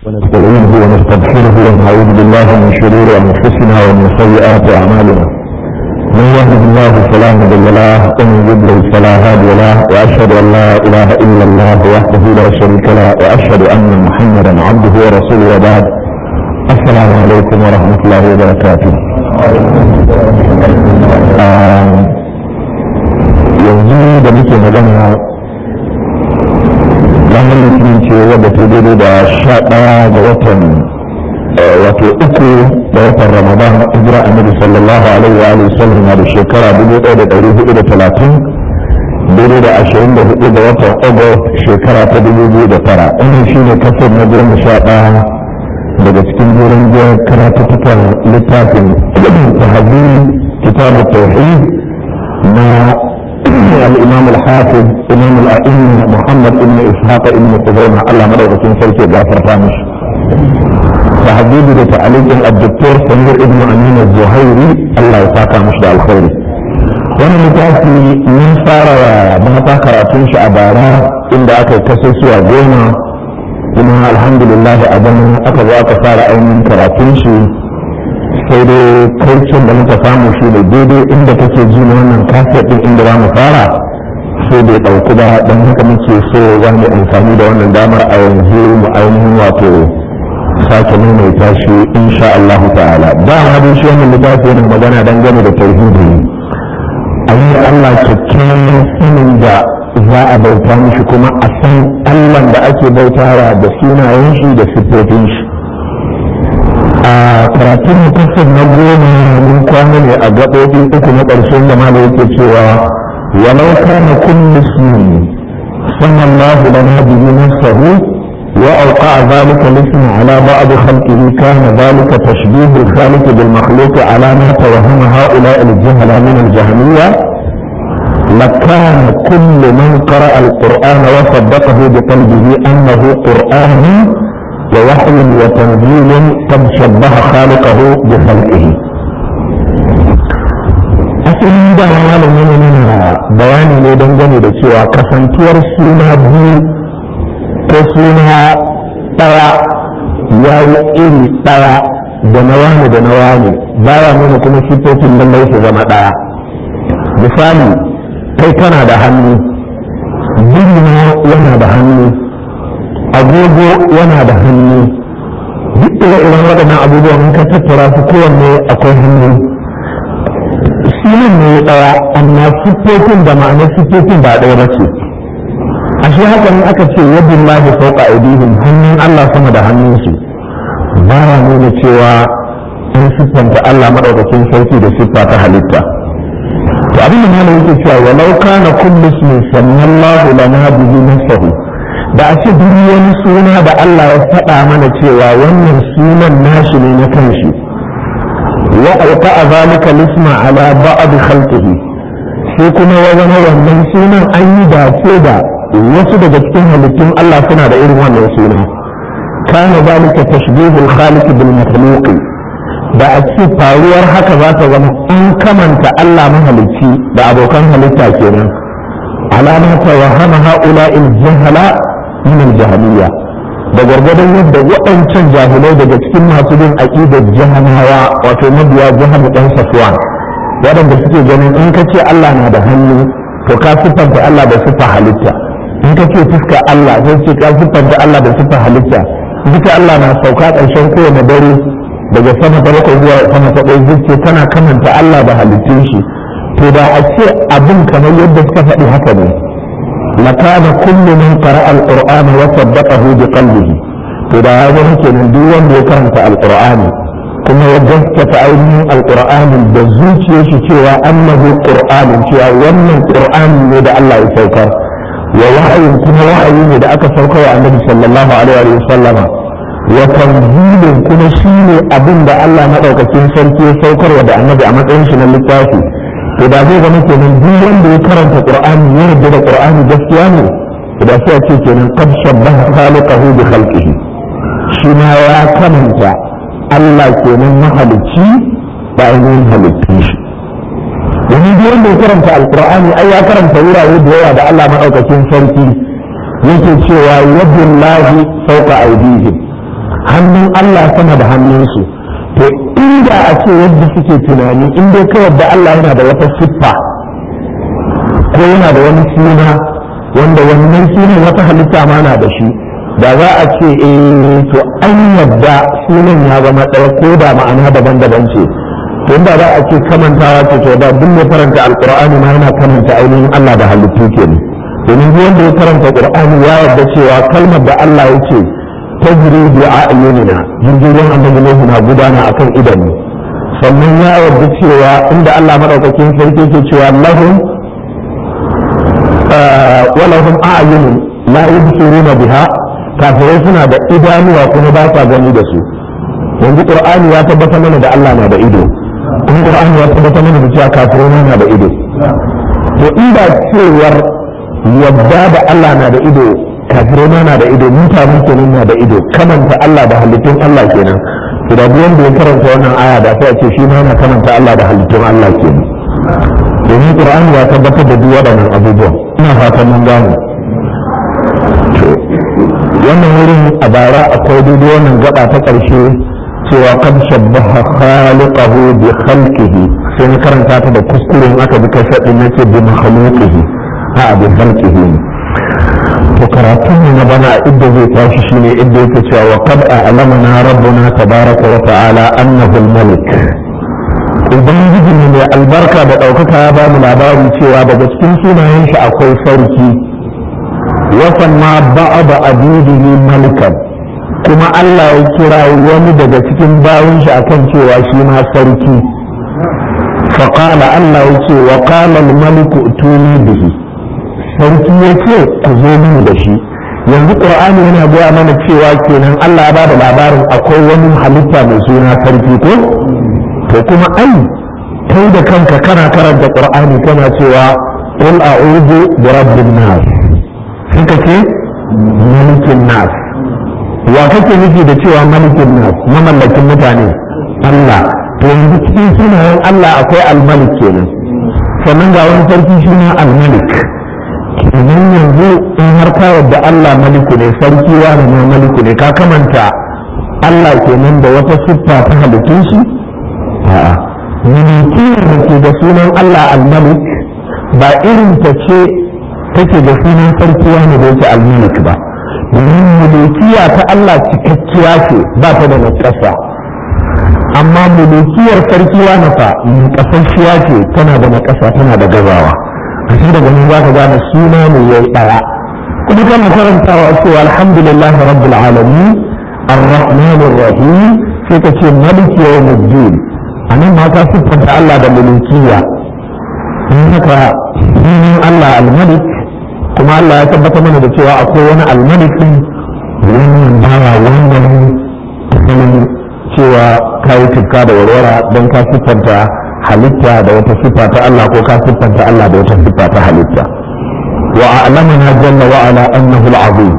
ونستعينه ونستغفره ونعوذ بالله من شرور انفسنا ومن سيئات اعمالنا من يهده الله فلا مضل له ومن يضلل فلا هادي له واشهد ان لا اله الا الله وحده لا شريك له واشهد ان محمدا عبده ورسوله وبعد السلام عليكم ورحمه الله وبركاته yanzu da muke magana ranar litinin ce wadda ta daidai da sha ɗaya ga watan wato uku da watan ramadan hijira annabi sallallahu alaihi wa alihi sallam na da shekara dubu ɗaya da ɗari hudu da talatin daidai da ashirin da hudu da watan august shekara ta dubu biyu da tara wannan shi ne kasar na goma sha ɗaya daga cikin gurin biyar karatuttukan littafin tahazin kitabu tauhid na الإمام الحافظ إمام الأئمة محمد بن إسحاق بن خزيمة الله مدعو في سلك جعفر فامش تحديد لتعليق الدكتور سمير ابن أمين الزهيري الله يساك مشدع الخير wani littafi mun fara mata karatun shi a bara inda aka kashe su a goma kuma alhamdulillah a bana aka zo aka fara ainihin karatun shi sai dai kaicin da muka samu shi ne daidai inda kake ji na wannan kafet din inda za mu fara sai bai ɗauki ba don haka muke so za mu amfani da wannan damar a yanzu mu ainihin wato sake maimaita shi insha Allah ta'ala da ma dai shi wannan littafi yana magana dangane da tauhidi a yi Allah kyakkyawan sanin da za a bauta mishi kuma a san Allah da ake bautawa da sunayen shi da siffofin shi a karatun mutasar na goma mun kwana ne a gaɓoɓi uku na ƙarshen da malo yake cewa walau kana kullu ismin sanna Allah lana bihi nafsahu wa awqa dhalika al-ism ala ba'd khalqihi kana dhalika tashbih al-khaliq bil makhluq ala ma tawahhama ha'ula al-jahala min al-jahmiyya لكان كل من قرأ القرآن وصدقه بقلبه أنه قرآن ووحي وتنزيل قد شبه خالقه بخلقه asalin da malamin nuna bayani ne dangane da cewa kasantuwar suna biyu ko suna ɗaya ya yi iri ɗaya da na wani da na wani baya nuna kuma sifofin lallai su zama ɗaya misali kai kana da hannu birna yana da hannu agogo yana da hannu duk ire iren waɗannan abubuwan in ka tattara su kowanne akwai hannu sunan ne ɗaya amma siffofin da ma'anar siffofin ba ɗaya ba ce a shi haka ne aka ce yadda lahi sauka aidihim hannun Allah sama da hannunsu ba ya nuna cewa an siffanta Allah maɗaukakin sauki da siffa ta halitta to abin da malam yake cewa walau kana kullu ismin sallallahu lana bihi nafsahu da a ce duk wani suna da Allah ya faɗa mana cewa wannan sunan nashi ne na kanshi wa alqa zalika lisma ala ba'd khalqihi sai kuma ya zama wannan sunan an yi dace da wasu daga cikin halittun Allah suna da irin wannan suna kana zalika tashbihul khaliq bil makhluq da a ce faruwar haka za ta zama an kamanta Allah mahalicci da abokan halitta kenan alama ta wahama ha'ula il jahala min al-jahiliya da gargadon yadda waɗancan jahilai daga cikin masu bin aqidar jahanawa wato mabiya jahanu dan safwan waɗanda suke ganin in ka ce Allah na da hannu to ka siffanta Allah da siffa halitta in ka ce fuska Allah sai ce ka siffanta Allah da siffa halitta duka Allah na sauka ƙarshen kowane dare daga sama ta bakwai zuwa sama ta ɗaya zuciya tana kamanta Allah da halittun shi to da a ce abin kamar yadda suka faɗi haka ne لكان كل من قرأ القرآن وصدقه بقلبه إذا هذا ممكن دون يكرمت القرآن كما وجدت عينه القرآن بزوج يشتوى أنه قرآن شوى ومن القرآن يدعى الله يسوكر ووحي كما وحي يدعى كسوكر النبي صلى الله عليه وسلم وتنزيل كما شيء أبن دا الله مدعوك كنسان كي يسوكر ودعى النبي أمد إنشنا للتافي to da zai zama kenan duk wanda ya karanta qur'ani ya yarda da qur'ani gaskiya ne da sai a ce kenan qad shabbaha khaliqahu bi khalqihi shi ma ya kamanta Allah kenan mahalicci da ainihin halittun shi wani duk wanda ya karanta alqur'ani ai ya karanta wurare da yawa da Allah madaukakin sarki yake cewa yadullahi fawqa aydihim hannun Allah sama da hannunsu to inda a ce yadda suke tunani in dai ka yadda Allah yana da wata siffa ko yana da wani suna wanda wannan sunan wata halitta ma na da shi da za a ce eh to an yadda sunan ya zama ɗaya ko da ma'ana daban-daban ce to inda za a ce kamantawa ce to da duk mai karanta alqur'ani ma yana karanta ainihin Allah da halittu kenan domin duk wanda ya karanta qur'ani ya yarda cewa kalmar da Allah ya ce tajri bi a'yunina jirgin annabi Nuhu na gudana akan idanu sannan ya yarda cewa inda Allah madaukakin sarki ke cewa lahum wa lahum a'yunun la yubsiruna biha kafirai suna da idanuwa kuma ba sa gani da su yanzu qur'ani ya tabbata mana da Allah na da ido kuma qur'ani ya tabbata mana da cewa kafirai na da ido to inda cewar yadda da Allah na da ido kafirai ma na da ido mutane kenan na da ido kamanta Allah da halittun Allah kenan to da wanda ya karanta wannan aya da sai a ce shi ma yana kamanta Allah da halittun Allah kenan domin Qur'ani ya tabbatar da duk waɗannan abubuwan ina fatan mun gane to wannan wurin a bara akwai daidai wannan gaba ta ƙarshe cewa kad shabbaha khaliqahu bi khalqihi sai na karanta ta da kuskure in aka bi kasar din nace bi makhluqihi a bi khalqihi to karatun ne na bana idda zai tashi shine idda yake cewa wa qad a'lamana rabbuna tabaraka wa ta'ala annahu al-malik ubangiji ne mai albarka da ɗaukaka ya ba mu labari cewa daga cikin sunayen shi akwai sarki wasan ma ba'ada abidihi malikan kuma Allah ya kira wani daga cikin bayan shi akan cewa shi ma sarki faƙala Allah ya ce wa ƙala maliku tuni bihi sarki ya ce ku zo mini da shi yanzu ƙur'ani yana gaya mana cewa kenan Allah ya ba da labarin akwai wani halitta mai suna sarki ko to kuma ai kai da kanka kana karanta ƙur'ani kana cewa qul a'udhu bi rabbin nas suka ce malikin nas wa kake nufi da cewa malikin nas mamallakin mutane Allah to yanzu cikin sunayen Allah akwai almalik kenan sannan ga wani sarki shi ne almalik kenan yanzu in har ka yadda Allah maliku ne sarki wani ma maliku ne ka kamanta Allah kenan da wata siffa ta halittun shi a'a mulkiyar da ke da sunan Allah almalik ba irin ta ce take da sunan sarki wani da yake almalik ba domin mulkiya ta Allah cikakkiya ce ba ta da nakasa amma mulkiyar sarki wani fa nakasashiya ce tana da nakasa tana da gazawa a shi daga nan za ka gane suna ne ya yi ɗaya kuma kana karantawa cewa alhamdulillah rabbil alamin الرحمن الرحيم sai ka ce maliki yawmuddin a nan ma ka siffanta Allah da mulkiya in haka sunan Allah al-malik kuma Allah ya tabbata mana da cewa akwai wani al-malik din wannan bawa wannan asalin cewa ka yi tufka da warwara don ka siffanta halitta da wata siffa ta Allah ko ka siffanta Allah da wata siffa ta halitta wa a'lamana jalla wa ala annahu al-azim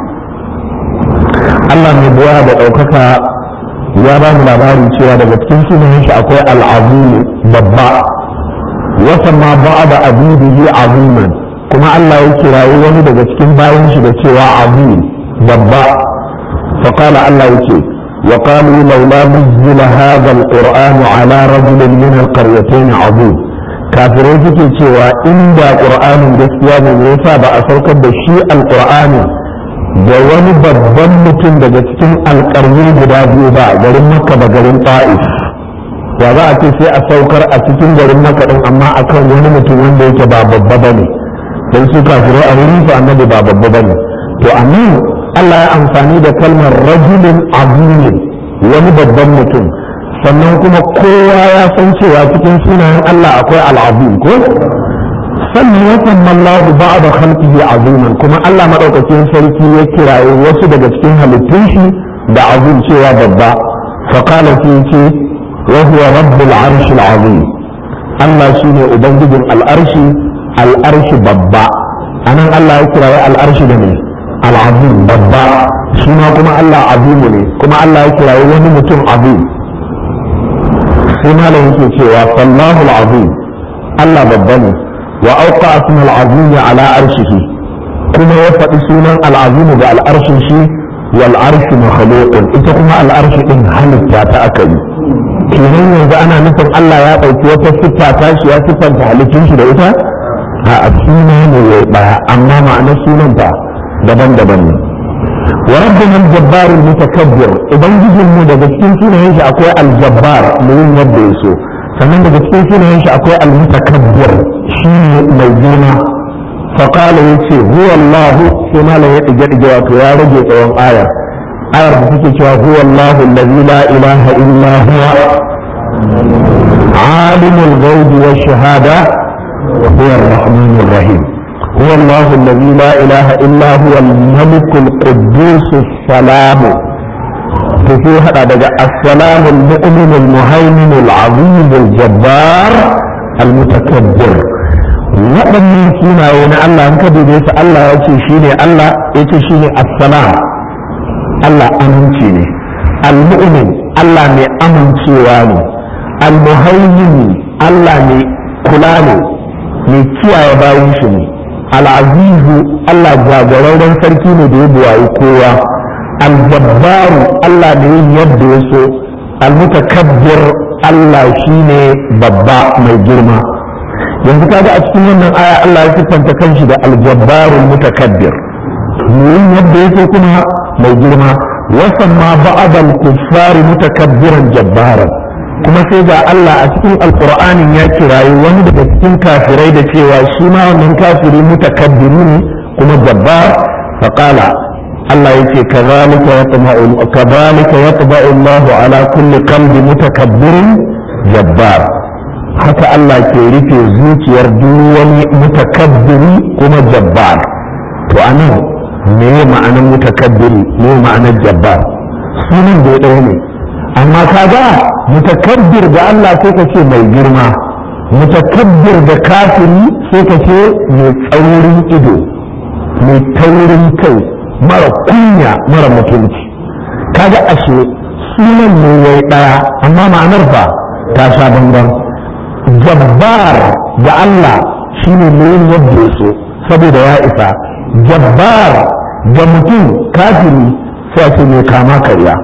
Allah mai buwa da ɗaukaka ya ba mu labarin cewa daga cikin sunayen shi akwai al'azim babba wasan ma ba da abidihi aziman kuma Allah ya kirayi wani daga cikin bayan shi da cewa azim babba fa qala Allah yake wa qalu laula nuzila hadha alquran ala rajulin min alqaryatayn azim kafirai suke cewa inda qur'anin gaskiya ne yasa ba a saukar da shi alqur'ani da wani babban mutum daga cikin alƙarni guda biyu ba garin makka da garin ta'if wa za a ce sai a saukar a cikin garin makka din amma akan wani mutum wanda yake ba babba ba ne don su kafiru a wurin su annabi ba babba ba ne to anan Allah ya amfani da kalmar rajulin azimin wani babban mutum sannan kuma kowa ya san cewa cikin sunayen Allah akwai al'azim ko sannan ya samma Allah ba'da khalqihi aziman kuma Allah madaukakin sarki ya kiraye wasu daga cikin halittun shi da azim cewa babba fa qala fi ce wa huwa rabbul arsh azim Allah shine ubangijin al'arshi al'arshi babba anan Allah ya kiraye al'arshi da ne al'azim babba shi ma kuma Allah azimu ne kuma Allah ya kiraye wani mutum azim sai malam yake cewa sallahu al'azim Allah babba ne وأوقع اسم العظيم على عرشه كما يفعل سونا العظيم بالعرش شيء wal arshu makhluqun ita kuma al arshu din halitta ta aka yi kenan yanzu ana nufin Allah ya ɗauki wata siffa ta shi ya siffanta halittun shi da ita a suna ne ya ɗaya amma ma'anar sunan ta daban-daban ne wa rabbuna al-jabbar al-mutakabbir ubangijin mu daga cikin sunayen shi akwai al-jabbar mai yin yadda ya so sannan daga cikin sunayen shi akwai al-mutakabbir shi ne mai girma فقال يتي هو الله كما لا يتجد جواب يا رجل قوم آية آية بتكي هو الله الذي لا إله إلا هو عالم الغيب والشهادة وهو الرحمن الرحيم هو الله الذي لا إله إلا هو الملك القدوس السلام في هذا السلام المؤمن المهيمن العظيم الجبار المتكبر waɗannan sunaye na Allah in ka dube su Allah ya ce shi ne Allah ya ce shi ne assalam Allah aminci ne al-mu'min Allah mai amincewa ne al-muhaymin Allah mai kula ne mai kiyaye bayan shi ne al-azizu Allah jagorarren sarki ne da ya buwayi kowa al-jabbaru Allah ne yin yadda ya so al-mutakabbir Allah shine babba mai girma yanzu kaga a cikin wannan aya Allah ya siffanta kanshi da aljabbarul mutakabbir yin yadda yake kuma mai girma wasan ma ba'adal kuffari mutakabbiran jabbaran kuma sai ga Allah a cikin alqur'anin ya kirayi wani daga cikin kafirai da cewa shi ma wannan kafiri mutakabbiri ne kuma jabbar faqala Allah yake kazalika yatma'u kazalika yatba'u Allahu ala kulli qalbi mutakabbirin jabbar haka Allah ke rufe zuciyar duk wani mutakabbiri kuma jabbar to anan me ya ma'anar mutakabbiri me ya ma'anar jabbar sunan da ɗaya ne amma kaga mutakabbir da Allah sai ka ce mai girma mutakabbir da kafiri sai ka ce mai tsaurin ido mai taurin kai mara kunya mara mutunci kaga ashe sunan ne yayi ɗaya amma ma'anar ba ta sha bambam jabbar da Allah shi ne mai yadda ya so saboda ya isa jabbar da mutum kafiri sai ce mai kama karya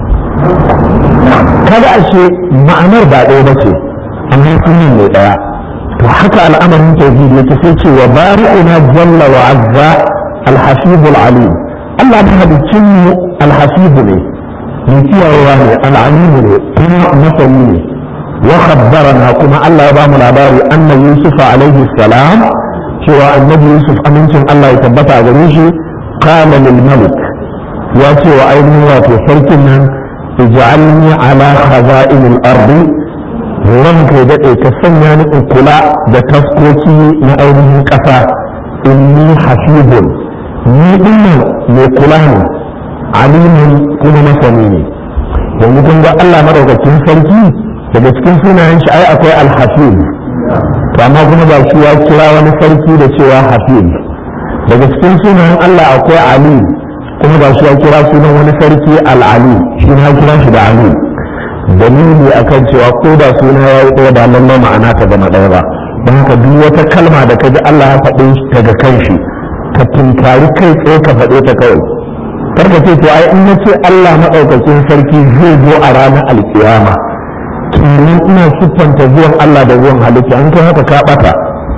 kada ashe ma'anar ba ɗaya ba ce amma sunan mai ɗaya to haka al'amarin tauhid yake sai ce wa bari'una jalla wa azza alhasibul alim Allah mahalicin mu alhasibu ne mai kiyayewa ne al'alimu ne kuma masani ne وخبرنا كما الله يبام العباري أن يوسف عليه السلام شوى النبي يوسف أمنتم الله يتبتع جريشي قال للملك واتي وأين واتي فركنا اجعلني على خزائن الأرض ranka ya daɗe ka sanya ni in kula da taskoki na ainihin ƙasa inni hasibun ni dinnan mai kula ne alimin kuma masani ne yanzu kun ga Allah madaukakin sarki daga cikin sunayen shi ai akwai alhafiz to amma kuma ba shi ya kira wani sarki da cewa hafiz daga cikin sunayen Allah akwai ali kuma ba shi ya kira sunan wani sarki al'ali shi ya kira shi da ali dalili akan cewa ko da suna ya yi ɗaya ba lallai ma'ana ta zama ɗaya ba don haka duk wata kalma da ka ji Allah ya faɗi daga kan shi ka tunkari kai tsaye ka faɗe ta kawai karka ce to ai in na ce Allah maɗaukakin sarki zai zo a ranar alkiyama kenan ina siffanta zuwan Allah da zuwan halitta an kai haka ka ɓata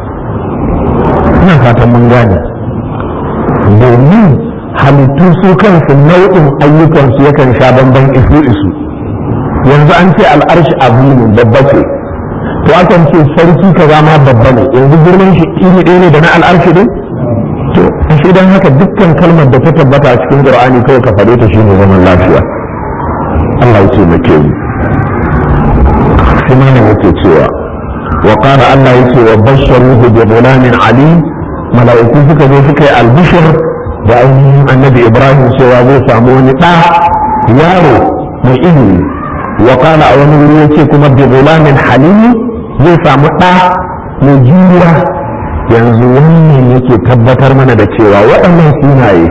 ina fatan mun gane domin halittu su kansu nau'in ayyukansu yakan sha bamban isu isu yanzu an ce al'arshi abu ne babba ce to akan ce sarki kaza ma babba ne yanzu girman shi iri ɗaya ne da na al'arshi ne to shi dan haka dukkan kalmar da ta tabbata a cikin qur'ani kawai ka faɗe ta shine zaman lafiya Allah ya ce make mu sai mana yake cewa wa qala Allah yake wa basharuhu bi ghulamin alim mala'iku suka zo suka yi albishir da ainihin annabi Ibrahim cewa zai samu wani ɗa yaro mai ilimi wa qala a wani wuri yace kuma bi ghulamin halim zai samu ɗa mai juriya yanzu wannan yake tabbatar mana da cewa waɗannan sunaye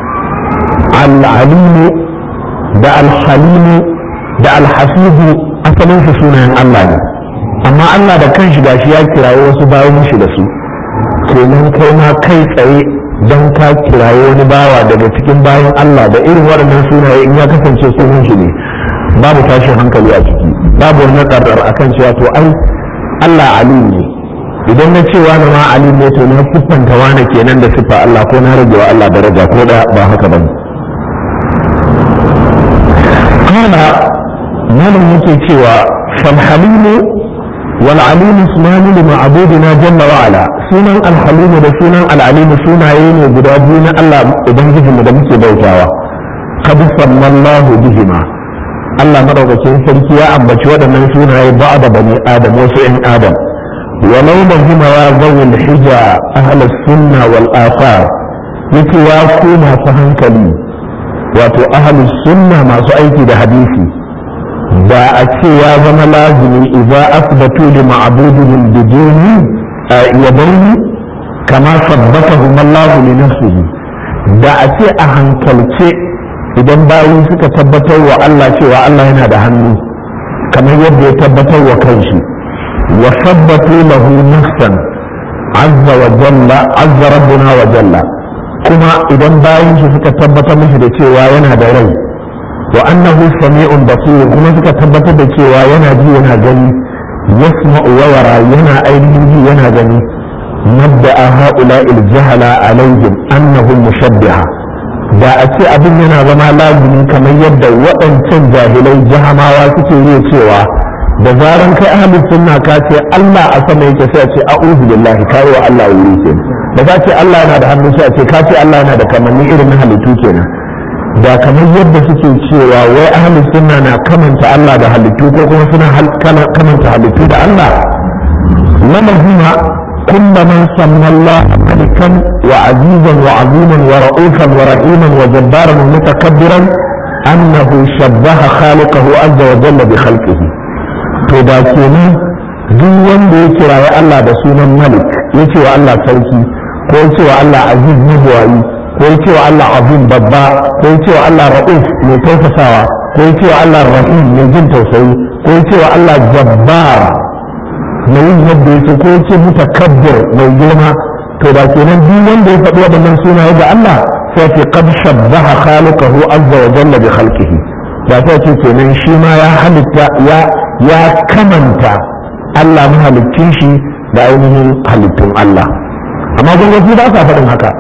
al-alimu da al-halimu da al-hafizu asalin su sunayen Allah ne amma Allah da kanshi gashi ya kirayi wasu bayan shi da su kenan kai ma kai tsaye don ka kiraye wani bawa daga cikin bayan Allah da irin waɗannan sunaye in ya kasance sunan shi ne babu tashin hankali a ciki babu wani ƙarar akan cewa to ai Allah alim ne idan na ce wani ma alim ne to na siffanta wani kenan da siffa Allah ko na rage wa Allah daraja ko da ba haka ba kana malam yake cewa fal halimu wal alim ismani li ma'budina jalla wa ala sunan al halim da sunan al alim sunaye ne guda biyu na Allah ubangijinmu da muke bautawa qad sallallahu bihima Allah madaukakin sarki ya ambaci waɗannan sunaye ba da bani adam wasu ‘yan adam walau da hima ya zawul hija ahalar sunna wal asar yake ya ku masu hankali wato ahalus sunna masu aiki da hadisi da a ce ya zama lazimi idza asbatu li ma'budihim biduni yadaini kama sabbatahum Allah li nafsihi da a ce a hankalce idan bayi suka tabbatar wa Allah cewa Allah yana da hannu kamar yadda ya tabbatar wa kanshi wa sabbatu lahu nafsan azza wa jalla azza rabbuna wa jalla kuma idan bayin shi suka tabbatar mishi da cewa yana da rai wa annahu sami'un basir kuma suka tabbatar da cewa yana ji yana gani yasma'u wa yara yana ainihin ji yana gani madda'a ha'ula'il jahala alaihim annahum mushabbiha da a ce abin yana zama lazimi kamar yadda waɗancan jahilai jahamawa suke yi cewa da zaran kai ahlus sunna ka ce Allah a sama yake sai a ce a'udhu billahi kai wa Allah wuri ke da ka ce Allah yana da hannu sai a ce ka ce Allah yana da kamanni irin na halittu kenan da kamar yadda suke cewa wai ahlus sunna na kamanta Allah da halittu ko kuma suna kamanta halittu da Allah lamahuma كل من سمى الله ملكا وعزيزا وعظيما ورؤوفا ورحيما وجبارا ومتكبرا انه شبه خالقه عز وجل بخلقه to da kenan duk wanda ya kiraye Allah da sunan malik ya ce wa Allah sarki ko ya ce wa Allah aziz mabuwayi ko ya ce wa Allah azim babba ko ya ce wa Allah ra'uf mai tausasawa ko ya ce wa Allah rahim mai jin tausayi ko ya ce wa Allah jabbar mai yin yadda yake ko yake mutakabbir mai girma to da kenan duk wanda ya faɗi waɗannan sunaye ga Allah sai ce qad shabbaha khaliqahu azza wa jalla bi khalqihi da sai ce kenan shi ma ya halitta ya ya kamanta Allah mahaliccin shi da ainihin halittun Allah amma gwamnati ba sa faɗin haka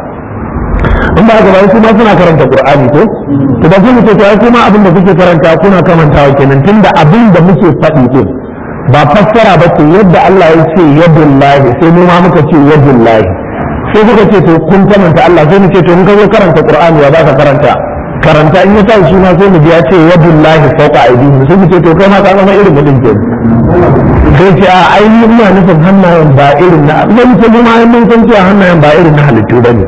in ba haka ba su ma suna karanta Qur'ani ko to da kuma ce to ai kuma abin da kuke karanta kuna kamantawa kenan tunda abin da muke faɗi din ba fassara ba ce yadda Allah ya ce yadullahi sai mu ma muka ce yadullahi sai kuka ce to kun kamanta Allah sai mu ce to mun ka zo karanta Qur'ani ya baka karanta karanta in ya tashi suna sai mu ji ya ce yadullahi fawqa aydihim sai mu ce to kai ma ka zama irin mutum ke sai ce a ainihin ina nufin hannayen ba irin na zan ce mu ma mun san cewa hannayen ba irin na halittu bane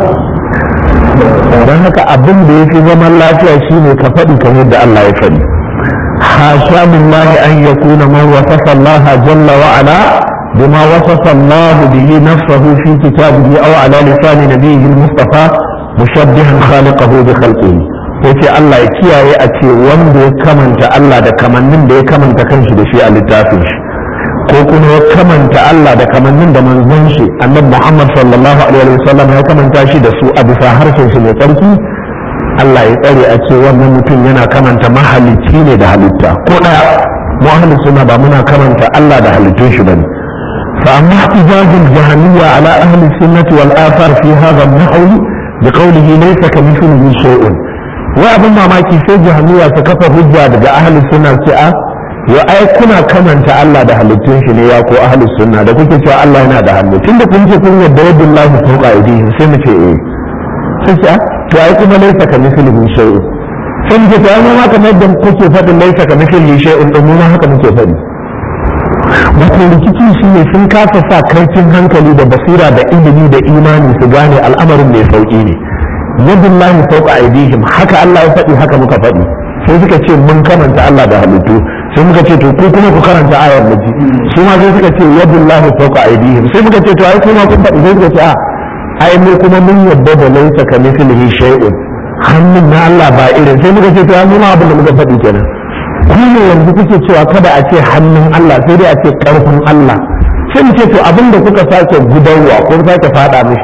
don haka abin da ya fi zaman lafiya shine ka faɗi kamar da Allah ya faɗi حاشا بالله أن يكون من وصف الله جل وعلا بما وصف الله به نفسه في كتابه أو على لسان نبيه المصطفى مشبها خالقه بخلقه yace Allah ya kiyaye a ce wanda ya kamanta Allah da kamannin da ya kamanta kanshi da shi a littafin shi ko kuma ya kamanta Allah da kamannin da manzon shi annabi Muhammad sallallahu alaihi wasallam ya kamanta shi da su a bisa harshen shi mai tsarki Allah ya tsare a ce wannan mutum yana kamanta mahalicci ne da halitta ko daya mu ahli suna ba muna kamanta Allah da halittun shi bane fa amma ihtijajul jahmiyya ala ahli sunnati wal athar fi hadha an-nahwi bi qawlihi laysa kamithlihi shay'un wa abin mamaki sai jahmiyya ta kafa hujja daga ahli sunna ce a ya ai kuna kamanta Allah da halittun shi ne ya ko ahli sunna da kuke cewa Allah yana da hannu tunda kun ce kun yadda yadullahi fawqa aydihim sai mu ce eh sai ce to ai kuma laisa ka mislihi shay'un sai muke to ai ma kamar yadda kuke faɗin laisa ka mislihi shay'un din mu ma haka muke faɗi wato rikici shi ne sun kasa sa kaifin hankali da basira da ilimi da imani su gane al'amarin mai sauki ne yadullahi fawqa aydihim haka Allah ya faɗi haka muka faɗi sai suka ce mun kamanta Allah da halittu sai muka ce to ko kuma ku karanta ayar da ji su ma sai suka ce yadullahi fawqa aydihim sai muka ce to ai kuma kun faɗi sai suka ce a ai mu kuma mun yadda da laisa ka mithlihi shay'un hannun na Allah ba irin sai muka ce to ai mu ma abin da muka faɗi kenan ku ne yanzu kuke cewa kada a ce hannun Allah sai dai a ce karfin Allah sai mu ce to abin da kuka sake gudarwa ko sake fada mishi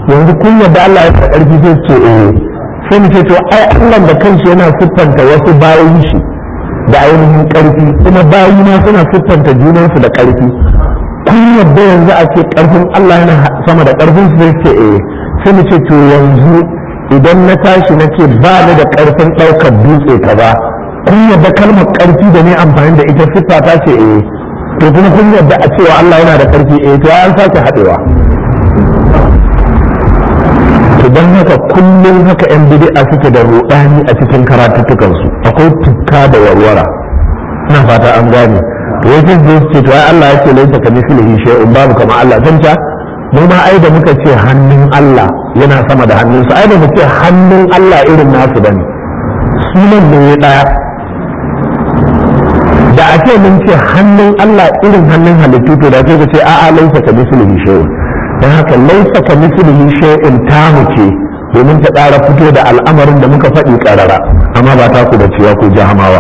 yanzu kun yadda Allah ya da ƙarfi zai ce eh sai mu ce to ai Allah da kanshi yana siffanta wasu bayan shi da ainihin ƙarfi kuma bayi ma suna siffanta junansu da ƙarfi kun yadda yanzu a ce ƙarfin Allah yana sama da ƙarfin su zai ce eh sai mu ce to yanzu idan na tashi na ce ba ni da ƙarfin ɗaukar dutse ka ba kun yadda kalmar ƙarfi da ne amfani da ita siffa ta ce eh to kuma kun yadda a cewa Allah yana da ƙarfi eh to an sake haɗewa to don haka kullum haka yan bid'a suke da ruɗani a cikin karatuttukansu akwai tukka da warwara ina fata an gane to yake zai ce to ai Allah ya ce laisa ka mislihi shay'un babu kama Allah zanta mu ma ai da muka ce hannun Allah yana sama da hannunsa ai da mu ce hannun Allah irin nasu bane sunan ne ya daya da a ce mun ce hannun Allah irin hannun halittu to da sai ka ce a'a laisa ka mislihi shay'un dan haka laisa ka mislihi shay'un tamu ce domin ta ƙara fito da al'amarin da muka faɗi ƙarara amma ba ta ku da cewa ku jahamawa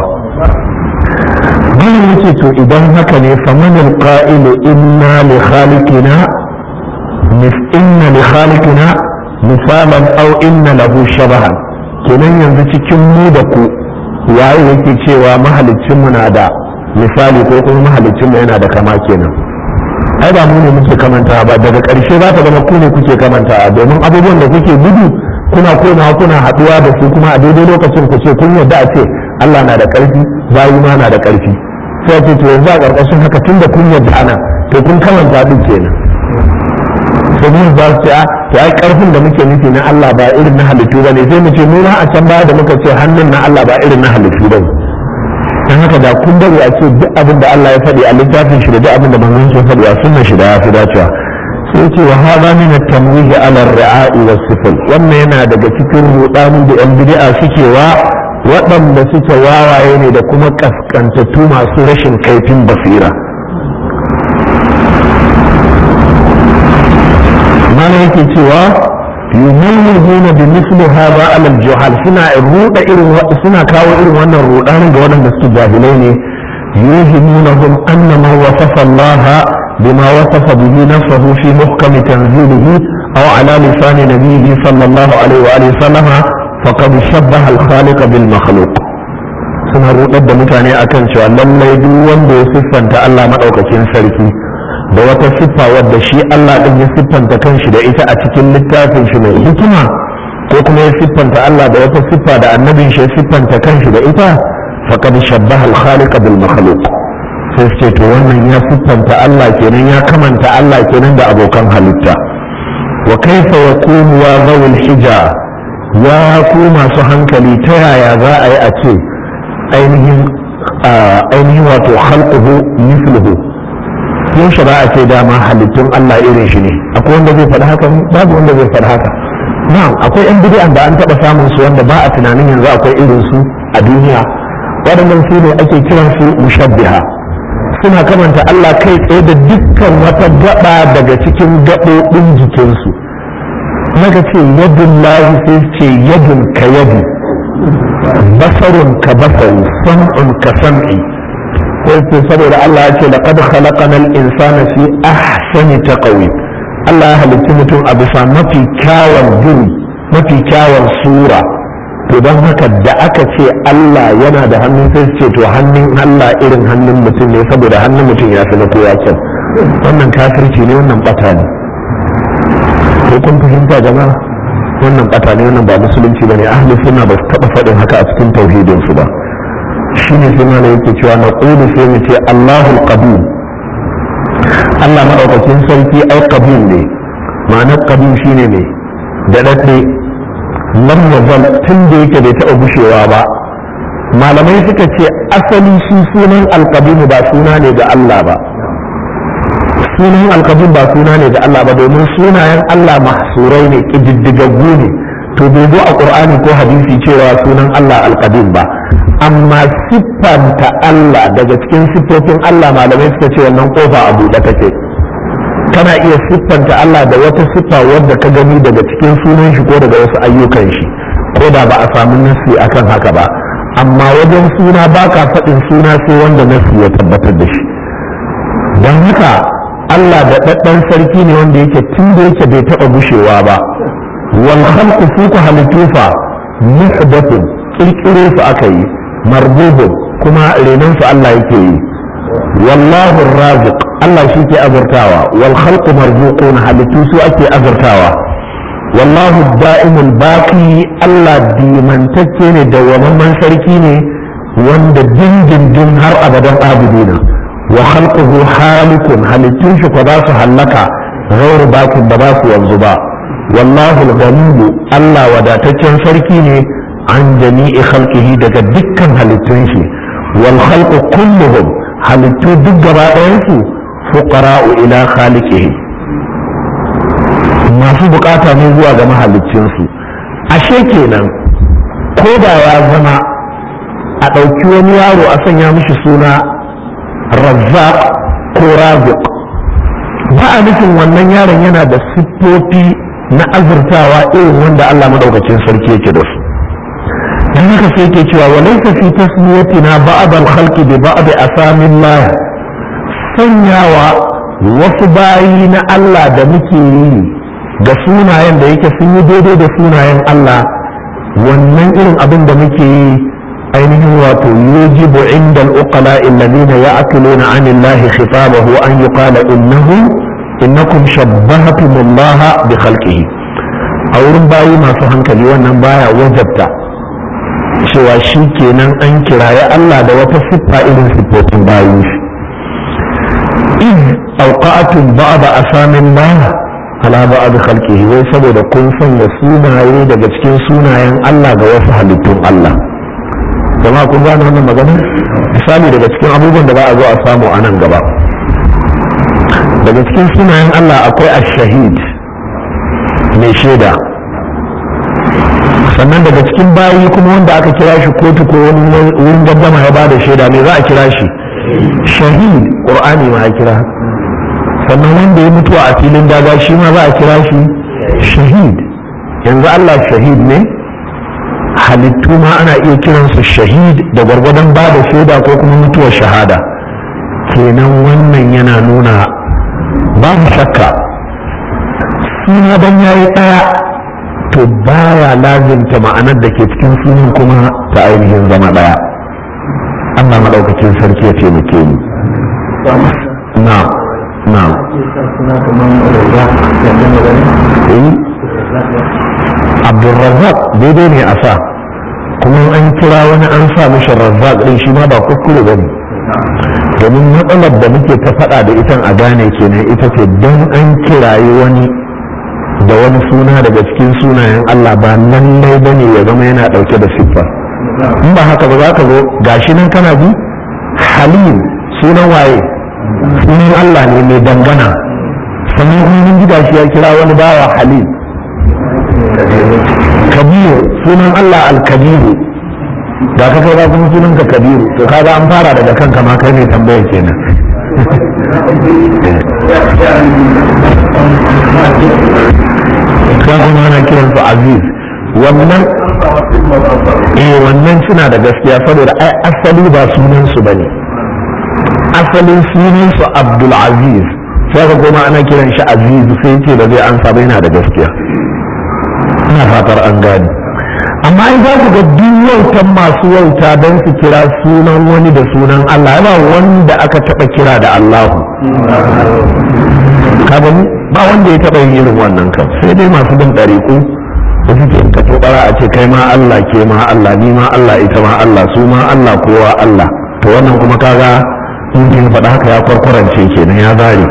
bayan yake to idan haka ne famanin qa'ilu inna li khaliqina inna li khaliqina misalan aw inna lahu shabahan kenan yanzu cikin mu da ku waye yake cewa mahalicin mu na da misali ko kuma mahalicin mu yana da kama kenan ai ba mu ne muke kamanta ba daga ƙarshe za ta zama ku ne kuke kamanta domin abubuwan da kuke gudu kuna komawa kuna haɗuwa da su kuma a daidai lokacin ku ce kun yarda a ce Allah na da ƙarfi bayi ma na da ƙarfi sai ce to yanzu a ƙarƙashin haka tun da kun yarda ana to kun kamanta duk kenan sai mun za su ce a to ai ƙarfin da muke nufi na Allah ba irin na halittu ba ne sai mu ce mu ma a can baya da muka ce hannun na Allah ba irin na halittu ba dan haka da kun bari a ce duk abin da Allah ya faɗi a littafin shi da duk abin da manzon shi faɗi a sunnar shi da ya fi dacewa sai ce wa hada min at-tamwih ala ar-ri'a'i was-sifl wannan yana daga cikin rudanin da yan bid'a suke wa waɗanda suke wawaye ne da kuma kaskantattu masu rashin kaifin basira mana yake cewa yumayyizuna bi misli hadha ala al-juhal suna ruda irin suna kawo irin wannan rudanin ga waɗanda suke jahilai ne yuhimunahum anna ma wasafa Allah بما وصف به نفسه في محكم تنزيله أو على لسان نبيه صلى الله عليه وآله وسلم فقد شبه الخالق بالمخلوق suna rudar da mutane akan cewa lallai duk wanda ya siffanta Allah maɗaukakin sarki da wata siffa wadda shi Allah ɗin ya siffanta kanshi da ita a cikin littafin shi mai hikima ko kuma ya siffanta Allah da wata siffa da annabin shi ya siffanta kanshi da ita faqad shabbaha al-khaliq bil makhluq sai ce to wannan ya siffanta Allah kenan ya kamanta Allah kenan da abokan halitta wa kaifa yakunu wa zawul hija ya ku masu hankali ta yaya za a yi a ce ainihin ainihin wato khalquhu mithluhu yaushe ba a ce dama halittun Allah irin shi ne akwai wanda zai faɗi haka babu wanda zai faɗi haka na'am akwai yan bid'an da an taɓa samun su wanda ba a tunanin yanzu akwai irin su a duniya waɗannan su ne ake kiran su mushabbiha suna kamanta Allah kai tsaye da dukkan wata gaba daga cikin gaɓoɓin jikinsu maka ce yadun lahi sai ce yadun ka yadu basarun ka basari sam'un ka sam'i sai ce saboda Allah ya ce laqad khalaqana al-insana fi ahsani taqwim Allah ya halicci mutum a bisa mafi kyawun gini mafi kyawun sura to don haka da aka ce Allah yana da hannun sai ce to hannun Allah irin hannun mutum ne saboda hannun mutum ya fi na kowa kyan wannan kafirci ne wannan bata ne ko kun fahimta jama'a wannan bata ne wannan ba musulunci bane ahli sunna ba su taba faɗin haka a cikin tauhidin su ba shine sai mana yake cewa na qulu sai mu ce Allahul qadim Allah madaukakin sarki ai qadim ne ma'anar qadim shine ne da dadde lam yazal tun da yake bai taɓa gushewa ba malamai suka ce asali shi sunan alqadim ba suna ne ga Allah ba sunan alqadim ba suna ne ga Allah ba domin sunayen Allah mahsurai ne kididdigaggu ne to bai zo a qur'ani ko hadisi cewa sunan Allah alqadim ba amma siffanta Allah daga cikin siffofin Allah malamai suka ce wannan kofa a buɗe take kana iya siffanta Allah da wata siffa wadda ka gani daga cikin sunan shi ko daga wasu ayyukan shi ko da ba a samu nasi akan haka ba amma wajen suna ba ka faɗin suna sai wanda nasi ya tabbatar da shi don haka Allah da ɗaɗɗan sarki ne wanda yake tun da yake bai taɓa gushewa ba wal khalqu su ku halittu fa muhdathun kirkire su aka yi marbubun kuma renon su Allah yake yi wallahu raziq Allah shi ke azurtawa wal khalqu marzuqun halittu su ake azurtawa wallahu da'imul baqi Allah dimantacce ne da wamman sarki ne wanda dindindin har abadan abidina wa khalquhu halikun halittun shi ko za su hallaka ghairu bakin da ba su yanzu ba wallahu al Allah wadataccen sarki ne an jami'i khalqihi daga dukkan halittun shi wal khalqu kulluhum halittu duk gaba ɗayan su fuqara'u ila khaliqihi masu bukata ne zuwa ga mahaliccin su ashe kenan ko da ya zama a ɗauki wani yaro a sanya mishi suna razzaq ko raziq ba a nufin wannan yaron yana da siffofi na azurtawa irin wanda Allah madaukakin sarki yake da su dan haka sai yake cewa wa laysa fi tasmiyatina ba'd al-khalqi bi ba'd asamillah sanyawa wasu bayi na Allah da muke yi ga sunayen da yake sun yi daidai da sunayen Allah wannan irin abin da muke yi ainihin wato yujibu inda al-uqala alladhina ya'qiluna 'an Allah khitabahu an yuqala innahu innakum shabbahtum Allah bi khalqihi a wurin bayi masu hankali wannan baya wajabta cewa shi kenan an kiraye Allah da wata siffa irin siffofin bayin shi in auqa'atun ba'da asamin Allah ala ba'd khalqihi wai saboda kun sanya sunaye daga cikin sunayen Allah ga wasu halittun Allah jama'a kun gane wannan magana misali daga cikin abubuwan da za a zo a samu a nan gaba daga cikin sunayen Allah akwai ash-shahid mai shaida sannan daga cikin bayi kuma wanda aka kira shi kotu ko wani wurin gaddama ya bada shaida me za a kira shi shahid qur'ani ma ya kira sannan wanda ya mutu a filin daga shi ma za a kira shi shahid yanzu Allah shahid ne halittu ma ana iya kiransu shahid da gwargwadon ba da shaida ko kuma mutuwar shahada kenan wannan yana nuna babu shakka suna dan yayi ɗaya to baya lazimta ma'anar da ke cikin sunan kuma ta ainihin zama ɗaya Allah maɗaukacin sarki ya taimake ni na na abdulrazzaq daidai ne a sa kuma an kira wani an sa mishi razzaq ɗin shi ma ba kuskure ba ne domin matsalar da muke ta faɗa da ita a gane kenan ita ce don an kirayi wani da wani suna daga cikin sunayen Allah ba lallai ba ne ya zama yana ɗauke da siffar in ba haka ba za ka zo gashi nan kana bi halim sunan waye sunan Allah ne mai dangana sannan kuma mun ji gashi ya kira wani bawa halim kabiru sunan Allah al-kabiru da ka kai kuma sunan ka kabiru to kaga an fara daga kanka ma kai ne tambayar kenan kan kuma ana kiran su aziz wannan eh wannan suna da gaskiya saboda ai asali ba sunan su bane asalin sunan su abdul aziz sai ka kuma ana kiran shi aziz sai ce da zai ansa ba yana da gaskiya ina fatar an gani amma in za ku ga duk wautan masu wauta don su kira sunan wani da sunan Allah ba wanda aka taba kira da Allahu ka gani ba wanda ya taba yin irin wannan kan sai dai masu bin ɗariƙu da suke ka tobara a ce kai ma Allah ke ma Allah ni ma Allah ita ma Allah su ma Allah kowa Allah to wannan kuma kaga in kin faɗa haka ya kwarkwarance kenan ya zare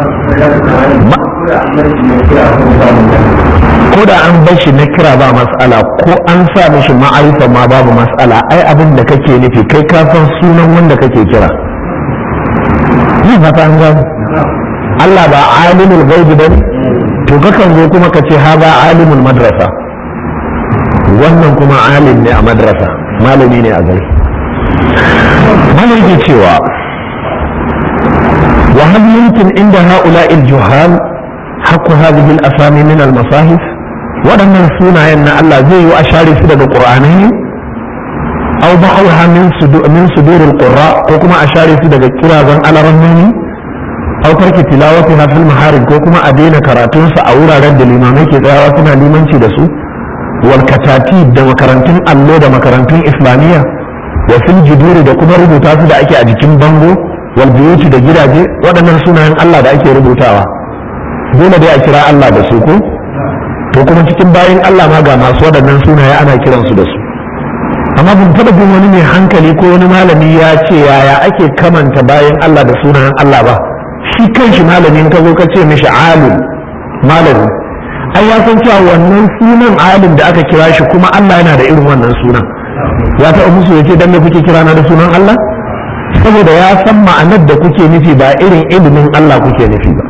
ko da an bar shi na kira ba mas'ala ko an sa mishi ma'arifa ma babu mas'ala ai abin da kake nufi kai ka san sunan wanda kake kira ni fata an gano Allah ba alimul ghaibi bane to kakan zo kuma ka ce haza alimul madrasa wannan kuma alim ne a madrasa malami ne a gari malami ke cewa وهل يمكن عند هؤلاء الجهال حق هذه الأسامي من المصاحف waɗannan sunayen na Allah zai yi a share su daga ƙur'anai au ba'auha min sudur min sudurul qurra ko kuma a share su daga kirazan alaramani aukar ki tilawati na fil maharib ko kuma a daina karatunsa a wuraren da limamai ke tsayawa suna limanci da su wal katati da makarantun allo da makarantun islamiyya wa fil juduri da kuma rubuta su da ake a jikin bango wal buyuti da gidaje waɗannan sunayen Allah da ake rubutawa dole dai a kira Allah da su ko to kuma cikin bayan Allah ma ga masu waɗannan sunaye ana kiransu da su amma ban taɓa jin wani mai hankali ko wani malami ya ce yaya ake kamanta bayan Allah da sunayen Allah ba shi kanshi malamin ka zo ka ce mishi alim malami ai ya san cewa wannan sunan alim da aka kira shi kuma Allah yana da irin wannan sunan ya taɓa musu ya ce dan me kuke kira na da sunan Allah saboda ya san ma'anar da kuke nufi ba irin ilimin Allah kuke nufi ba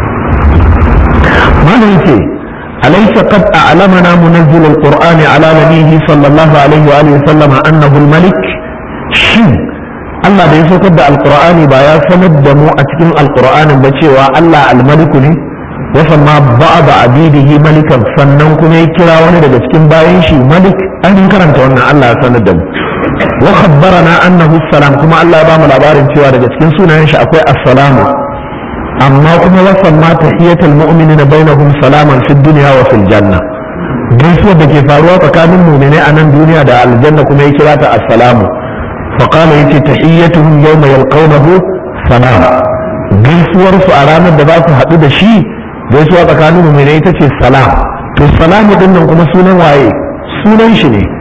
malam ce أليس قد أعلمنا منزل القرآن على نبيه صلى الله عليه وآله وسلم أنه الملك شن Allah da ya saukar da alkur'ani ba ya sanar da mu a cikin alkur'anin ba cewa Allah almaliku ne ya ma ba da abidihi malikan sannan kuma ya kira wani daga cikin bayan shi malik an karanta wannan Allah ya sanar da mu wa khabbarana annahu salam kuma Allah ya ba mu labarin cewa daga cikin sunayen shi akwai assalamu amma kuma wasan ma tahiyatul mu'minina bainahum salaman fid dunya wa fil janna gaisuwar da ke faruwa tsakanin mu'minai a nan duniya da aljanna kuma ya kira ta assalamu fa qala yace tahiyyatuhum yawma yalqawnahu salam gaisuwar su a ranar da za su haɗu da shi gaisuwa tsakanin mu'minai ita ce salam to salamu din nan kuma sunan waye sunan shi ne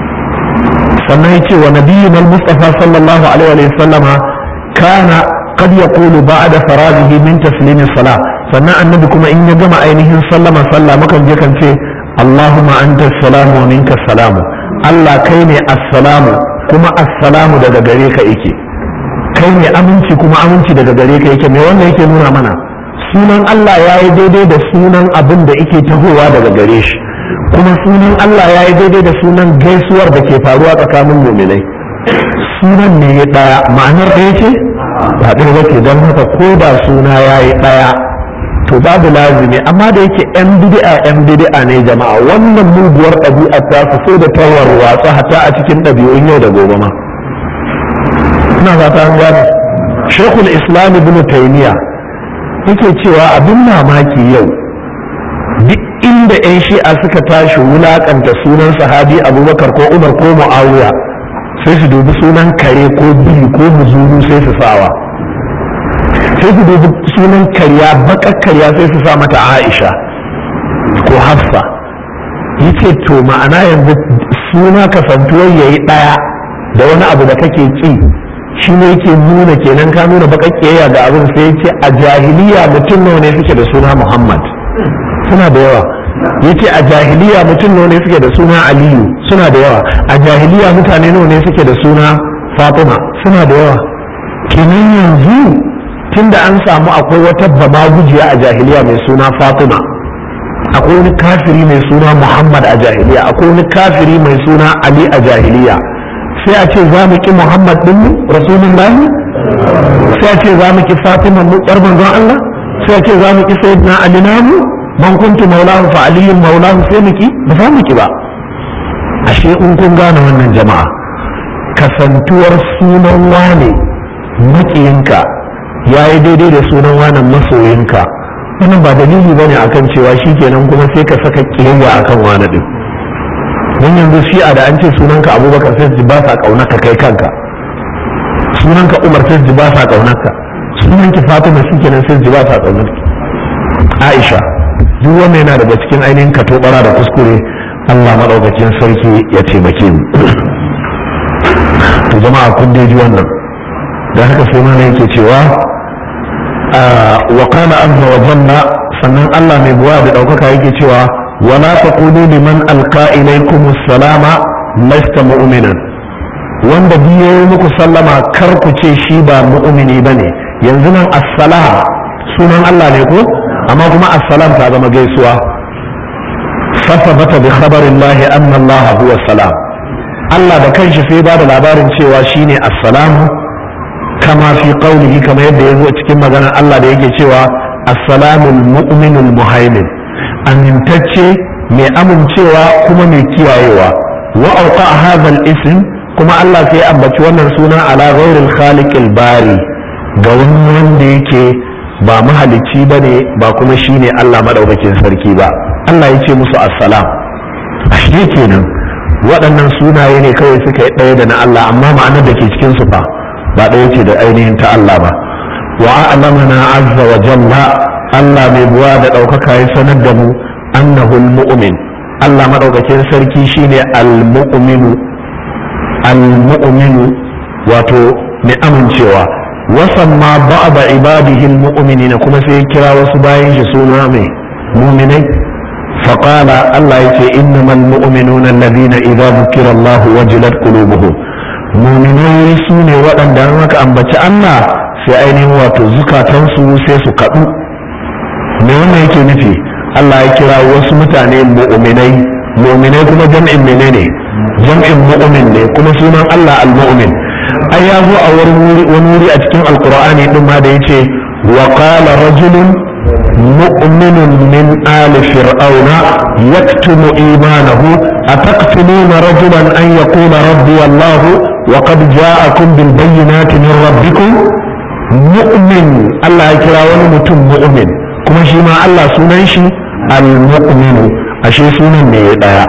sannan yace wa nabiyyuna al-mustafa sallallahu alaihi wa sallama kana قد يقول بعد فراغه من تسليم الصلاة sannan annabi kuma in ya gama ainihin sallama sallah mukan je kan ce Allahumma anta salamu wa minka salamu Allah kai ne assalamu kuma assalamu daga gare ka yake kai ne aminci kuma aminci daga gare ka yake me wannan yake nuna mana sunan Allah ya yi daidai da sunan abin da yake tahowa daga gare shi kuma sunan Allah ya yi daidai da sunan gaisuwar da ke faruwa tsakanin muminai sunan ne ya ɗaya ma'anar ɗaya ce ba ɗaya ba ke don haka ko da suna ya yi ɗaya to babu lazimi amma da yake yan bid'a yan bid'a ne jama'a wannan muguwar ɗabi'ar ta su sai da tawar watsa hata a cikin ɗabi'un yau da gobe ma ina fata an gane shekul islam ibn taymiya yake cewa abin mamaki yau duk inda 'yan shi'a suka tashi wulakanta sunan sahabi abubakar ko umar ko mu'awiya sai su dubi sunan kare ko biri ko muzuru sai su sawa sai su dubi sunan karya bakar karya sai su sa mata aisha ko hafsa yace to ma'ana yanzu suna kasantuwar yayi daya da wani abu da kake ki shi ne yake nuna kenan ka nuna bakar kiyaya ga abin sai yace a jahiliya mutum nawa ne suke da suna muhammad suna da yawa yace a jahiliya mutum nawa ne suke da suna aliyu suna da yawa a jahiliya mutane nawa ne suke da suna fatima suna da yawa kenan yanzu tunda an samu akwai wata bamagujiya a jahiliya mai suna fatima akwai wani kafiri mai suna muhammad a jahiliya akwai wani kafiri mai suna ali a jahiliya sai a ce za mu ki muhammad din rasulullahi sai a ce za mu ki fatima mu yar manzon allah sai a ce za mu ki sayyidina ali namu man kuntu maulahu fa aliyun maulahu sai mu ki ba za mu ki ba ashe in kun gane wannan jama'a kasantuwar sunan wane makiyinka ya yi daidai da sunan wane masoyinka wannan ba dalili bane akan cewa shikenan kuma sai ka saka kiyayya akan wani din don yanzu shi'a da an ce sunanka abubakar sai ji ba sa kaunarka kai kanka sunanka umar sai ji ba sa kaunarka sunanki fatima shikenan sai ji ba sa kaunarki aisha duk wannan yana daga cikin ainihin katobara da kuskure Allah maɗaukakin sarki ya taimake mu to jama'a kun dai ji wannan da haka sai mana yake cewa wa qala azza wa jalla sannan Allah mai buwa da ɗaukaka yake cewa wala taqulu liman alqa ilaykum salama lasta mu'minan wanda biyo muku sallama kar ku ce shi ba mu'mini bane yanzu nan assalam sunan Allah ne ko amma kuma assalam ta zama gaisuwa فثبت بخبر الله أن الله هو السلام Allah da kanshi sai ba da labarin cewa shine assalamu kama fi qaulihi kama yadda ya zo cikin maganar Allah da yake cewa assalamul mu'minul muhaimin amintacce mai amincewa kuma mai kiyayewa wa auqa hadha ism kuma Allah sai ambaci wannan suna ala ghairil khaliqil bari ga wani wanda yake ba mahalicci ba ne ba kuma shi ne Allah maɗaukakin sarki ba Allah ya ce musu assalam ashe kenan waɗannan sunaye ne kawai suka yi ɗaya da na Allah amma ma'anar da ke cikin su fa ba ɗaya ce da ainihin ta Allah ba wa a'lamana azza wa jalla Allah mai buwa da ɗaukaka ya sanar da mu annahu mu'min Allah maɗaukakin sarki shine al-mu'minu al-mu'minu wato mai amincewa wasan ma ba'da ibadihi al-mu'minina kuma sai ya kira wasu bayan shi suna mai mu'minai فقال الله يتي إنما المؤمنون الذين إذا ذكر الله وجلت قلوبهم مؤمنين سوني وأن دانك أن بتش الله في أين واتو زكاة سي سكتو me wannan yake nufi Allah ya kira wasu mutane mu'minai mu'minai kuma jam'in menene jam'in mu'min ne kuma sunan Allah al-mu'min ai ya zo a wani wuri a cikin alqur'ani din ma da yace wa qala rajulun مؤمن من آل فرعون يكتم إيمانه أتقتلون رجلا أن يقول ربي الله وقد جاءكم بالبينات من ربكم مؤمن الله يكرا ونمتم مؤمن كما شما الله سننشي المؤمن أشي سنن نيدا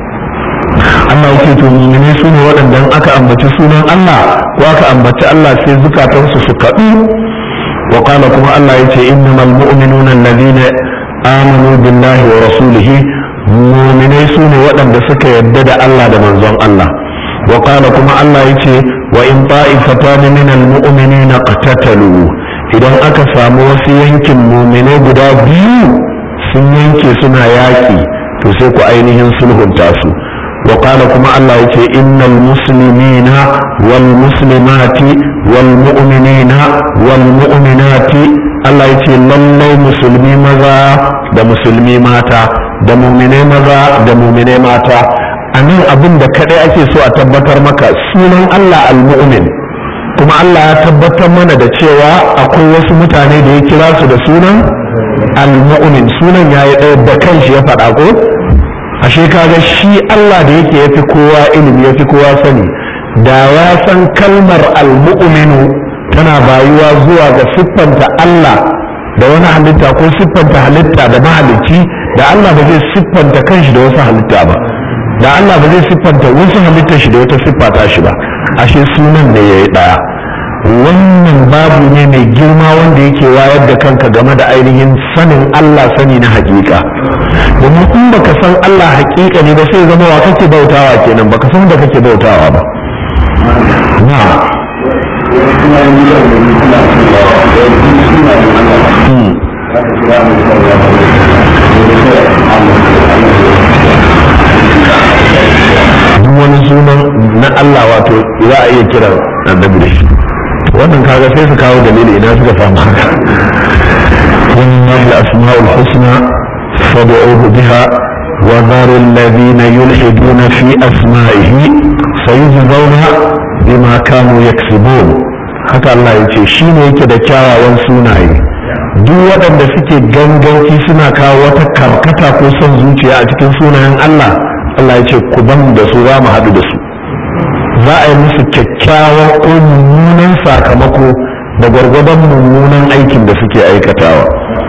Allah yake to mu'mini su ne waɗanda aka ambaci sunan Allah ko aka ambaci Allah sai zukatansu su kaɗu وقال كما الله يتي إنما المؤمنون الذين آمنوا بالله ورسوله مؤمني سوني ودن دسك يدد الله دمن زون الله وقال كما الله يتي وإن طائفتان من المؤمنين اقتتلوا idan aka samu wasu yankin muminai guda biyu sun yanke suna yaƙi to sai ku ainihin sulhunta su وقال كما الله يتي إن المسلمين والمسلمات والمؤمنين والمؤمنات الله يتي لله مسلمي مذا da musulmi mata da muminai maza da muminai mata a nan abin da kadai ake so a tabbatar maka sunan Allah al-mu'min kuma Allah ya tabbatar mana da cewa akwai wasu mutane da ya kira su da sunan al-mu'min sunan yayi ɗaya da kanshi ya faɗa ko ashe kaga shi Allah da yake yafi kowa ilimi yafi kowa sani da ya san kalmar almu'minu tana bayuwa zuwa ga siffanta Allah da wani halitta ko siffanta halitta da mahalicci da Allah ba zai siffanta kanshi da wasu halitta ba da Allah ba zai siffanta wasu halitta shi da wata siffata shi ba ashe sunan da yayi daya wannan babu ne mai girma wanda yake wayar da kanka game da ainihin sanin Allah sani na hakika domin in baka san Allah hakika ne ba sai zama wa kake bautawa kenan baka san da kake bautawa ba na duk wani sunan na Allah wato za a iya kiran annabi da shi wannan kaga sai su kawo dalili idan suka samu haka wannan asma'ul husna فادعوه بها وذروا الذين يلحدون في أسمائه سيجزون بما كانوا يكسبون haka Allah ya ce shi ne yake da kyawawan sunaye duk waɗanda suke ganganci suna kawo wata karkata ko son zuciya a cikin sunayen Allah Allah ya ce ku ban da su za mu haɗu da su za a yi musu kyakkyawan ko mummunan sakamako da gwargwadon mummunan aikin da suke aikatawa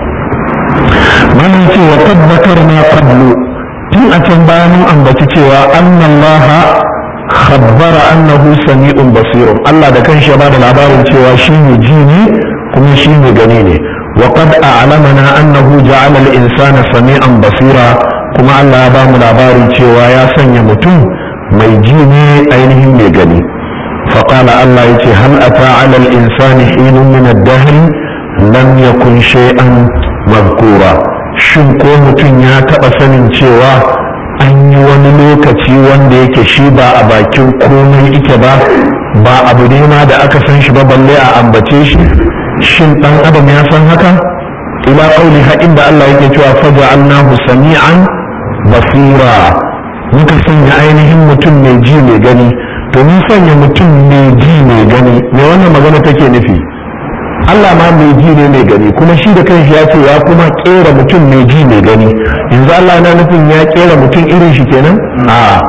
wannan ce wa tabbatar na qablu tun a can bayan mun ambaci cewa annallaha khabbara annahu sami'un basirun Allah da kanshi ya bada labarin cewa shi ne ji ne kuma shi ne gani ne wa qad a'lamana annahu ja'ala al-insana sami'an basira kuma Allah ya ba mu labarin cewa ya sanya mutum mai ji ne ainihin mai gani فقال الله يتي هل أتى على الإنسان حين من الدهر لم يكن شيئا مذكورا shin ko mutum ya taɓa sanin cewa an yi wani lokaci wanda yake shi ba a bakin komai ike ba ba abu ne ma da aka san shi ba balle a ambace shi shin ɗan adam ya san haka ila ƙauli haƙin da Allah yake cewa faja annahu sami'an basira muka sanya ainihin mutum mai ji mai gani to mun sanya mutum mai ji mai gani me wannan magana take nufi Allah ma mai ji ne mai gani kuma shi da kanshi ya ce ya kuma kera mutum mai ji mai gani yanzu Allah na nufin ya kera mutum irin shi kenan a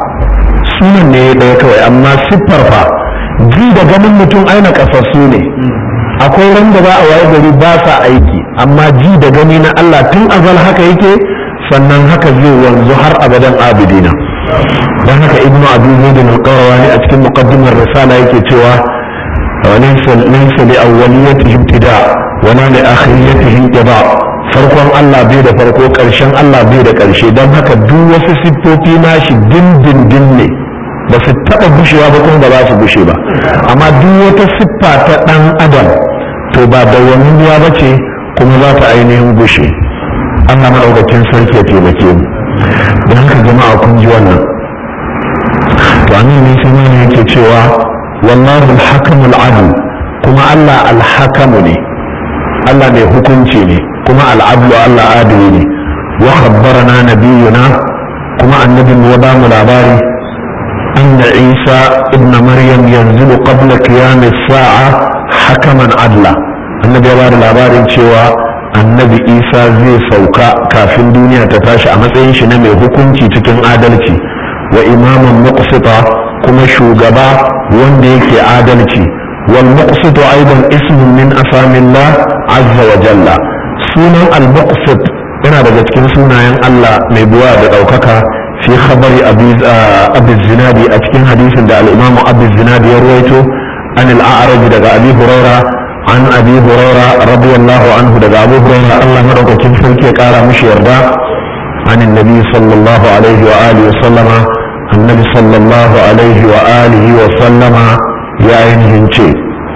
sunan ne ya ɗaya kawai amma siffar fa ji da ganin mutum aina kasassu ne akwai ran da za a waye gari ba sa aiki amma ji da gani na Allah tun azal haka yake sannan haka zai wanzu har abadan abidina dan haka ibnu abi zaid al-qarawani a cikin muqaddimar risala yake cewa laysa laysa li awwaliyatihi ibtida wa la li akhiriyatihi inqida farkon Allah bai da farko karshen Allah bai da karshe dan haka duk wasu siffofi nashi dindindin ne ba su taɓa bushewa ba kuma ba za su bushe ba amma duk wata siffa ta ɗan adam to ba dawwammiya ba ce kuma za ta ainihin bushe Allah maɗaukakin sarki ya taimake mu don haka jama'a kun ji wannan to an ne sai mana yake cewa wallahu alhakamul adl kuma Allah alhakamu ne Allah mai hukunci ne kuma al'adlu Allah adili ne wa khabbarana nabiyuna kuma annabin ya ba mu labari أن عيسى ابن مريم ينزل قبل قيام الساعة حكما عدلا النبي يبار labarin cewa annabi isa zai sauka kafin duniya ta tashi a matsayin shi na mai hukunci cikin adalci wa imaman muqsita kuma shugaba wanda yake adalci wal muqsitu aidan ismun min asamillah azza wa jalla sunan al muqsit yana daga cikin sunayen Allah mai buwa da daukaka في خبر أبي, أبي الزنادي أتكين حديث دا الإمام أبي الزنادي يرويته عن الأعرج دا أبي هريرة عن أبي هريرة رضي الله عنه دا أبو هريرة الله مرق كن فلكي قال مش يرضى عن النبي صلى الله عليه وآله وسلم النبي صلى الله عليه وآله وسلم يا عينهم شيء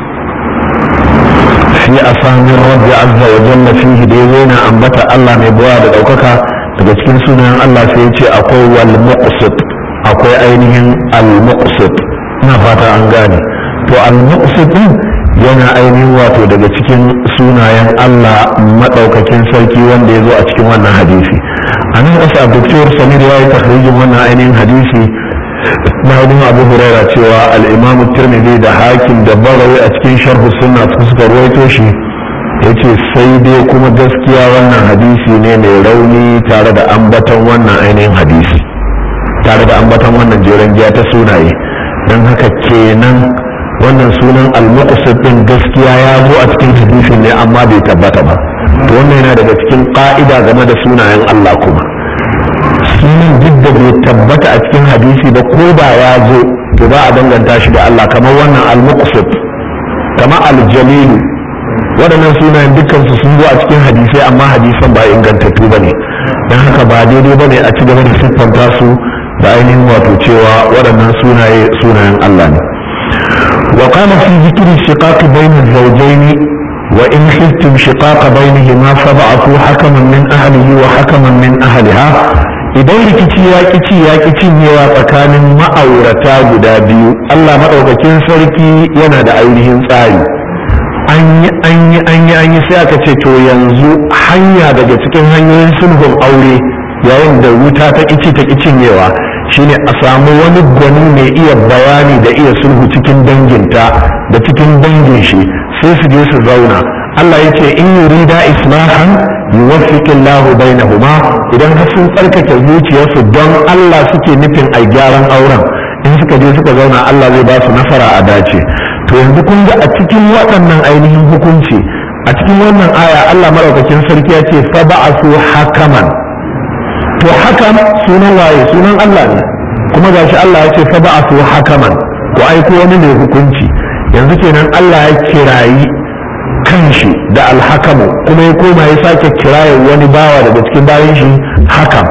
في أسامي الرب عز وجل فيه ديوينا أنبت الله مبواد أوكاكا daga cikin sunayen Allah sai ya ce akwai wal muqsit akwai ainihin al muqsit ina fata an gane to al muqsit din yana ainihin wato daga cikin sunayen Allah madaukakin sarki wanda ya zo a cikin wannan hadisi a nan ƙasa doktor samir ya yi tahrijin wannan ainihin hadisi na hudun abu huraira cewa al-imam tirmidhi da hakim da barawi a cikin sharhu sunna suka ruwaito shi ya ce sai dai kuma gaskiya wannan hadisi ne mai rauni tare da ambaton wannan ainihin hadisi tare da ambaton wannan jeren giya ta sunaye don haka kenan wannan sunan al-muqsid din gaskiya ya zo a cikin hadisin ne amma bai tabbata ba to wannan yana daga cikin ka'ida game da sunayen Allah kuma sunan duk da bai tabbata a cikin hadisi ba ko da ya zo to ba a danganta shi da Allah kamar wannan al-muqsid kamar al-jalilu waɗannan sunayen dukkansu sun zo a cikin hadisai amma hadisan ba ingantattu ba ne don haka ba daidai ba ne a ci gaba da siffanta su da ainihin wato cewa waɗannan sunaye sunayen Allah ne wa qala fi zikri shiqaq bayna az-zawjayn wa in khiftum shiqaq bainahuma fab'athu hakaman min ahlihi wa hakaman min ahliha idan rikici ya kici ya cinyewa tsakanin ma'aurata guda biyu Allah madaukakin sarki yana da ainihin tsari an yi an yi an yi an yi sai aka ce to yanzu hanya daga cikin hanyoyin sulhun aure yayin da wuta ta kici ta cinyewa shine a samu wani gwani mai iya bayani da iya sulhu cikin danginta da cikin dangin shi sai su je su zauna Allah ya ce in yurida islahan yuwaffiqu Allahu bainahuma idan har sun tsarkake zuciyarsu don Allah suke nufin ai gyaran auren in suka je suka zauna Allah zai ba su nasara a dace to yanzu kun ga a cikin waɗannan ainihin hukunci a cikin wannan aya Allah maraukakin sarki ya ce fa ba'asu hakaman to hakam sunan waye sunan Allah ne kuma gashi Allah ya ce fa ba'asu hakaman ko aiko wani mai hukunci yanzu kenan Allah ya kirayi kanshi da alhakamu kuma ya koma ya sake kiraye wani bawa daga cikin bayan shi hakam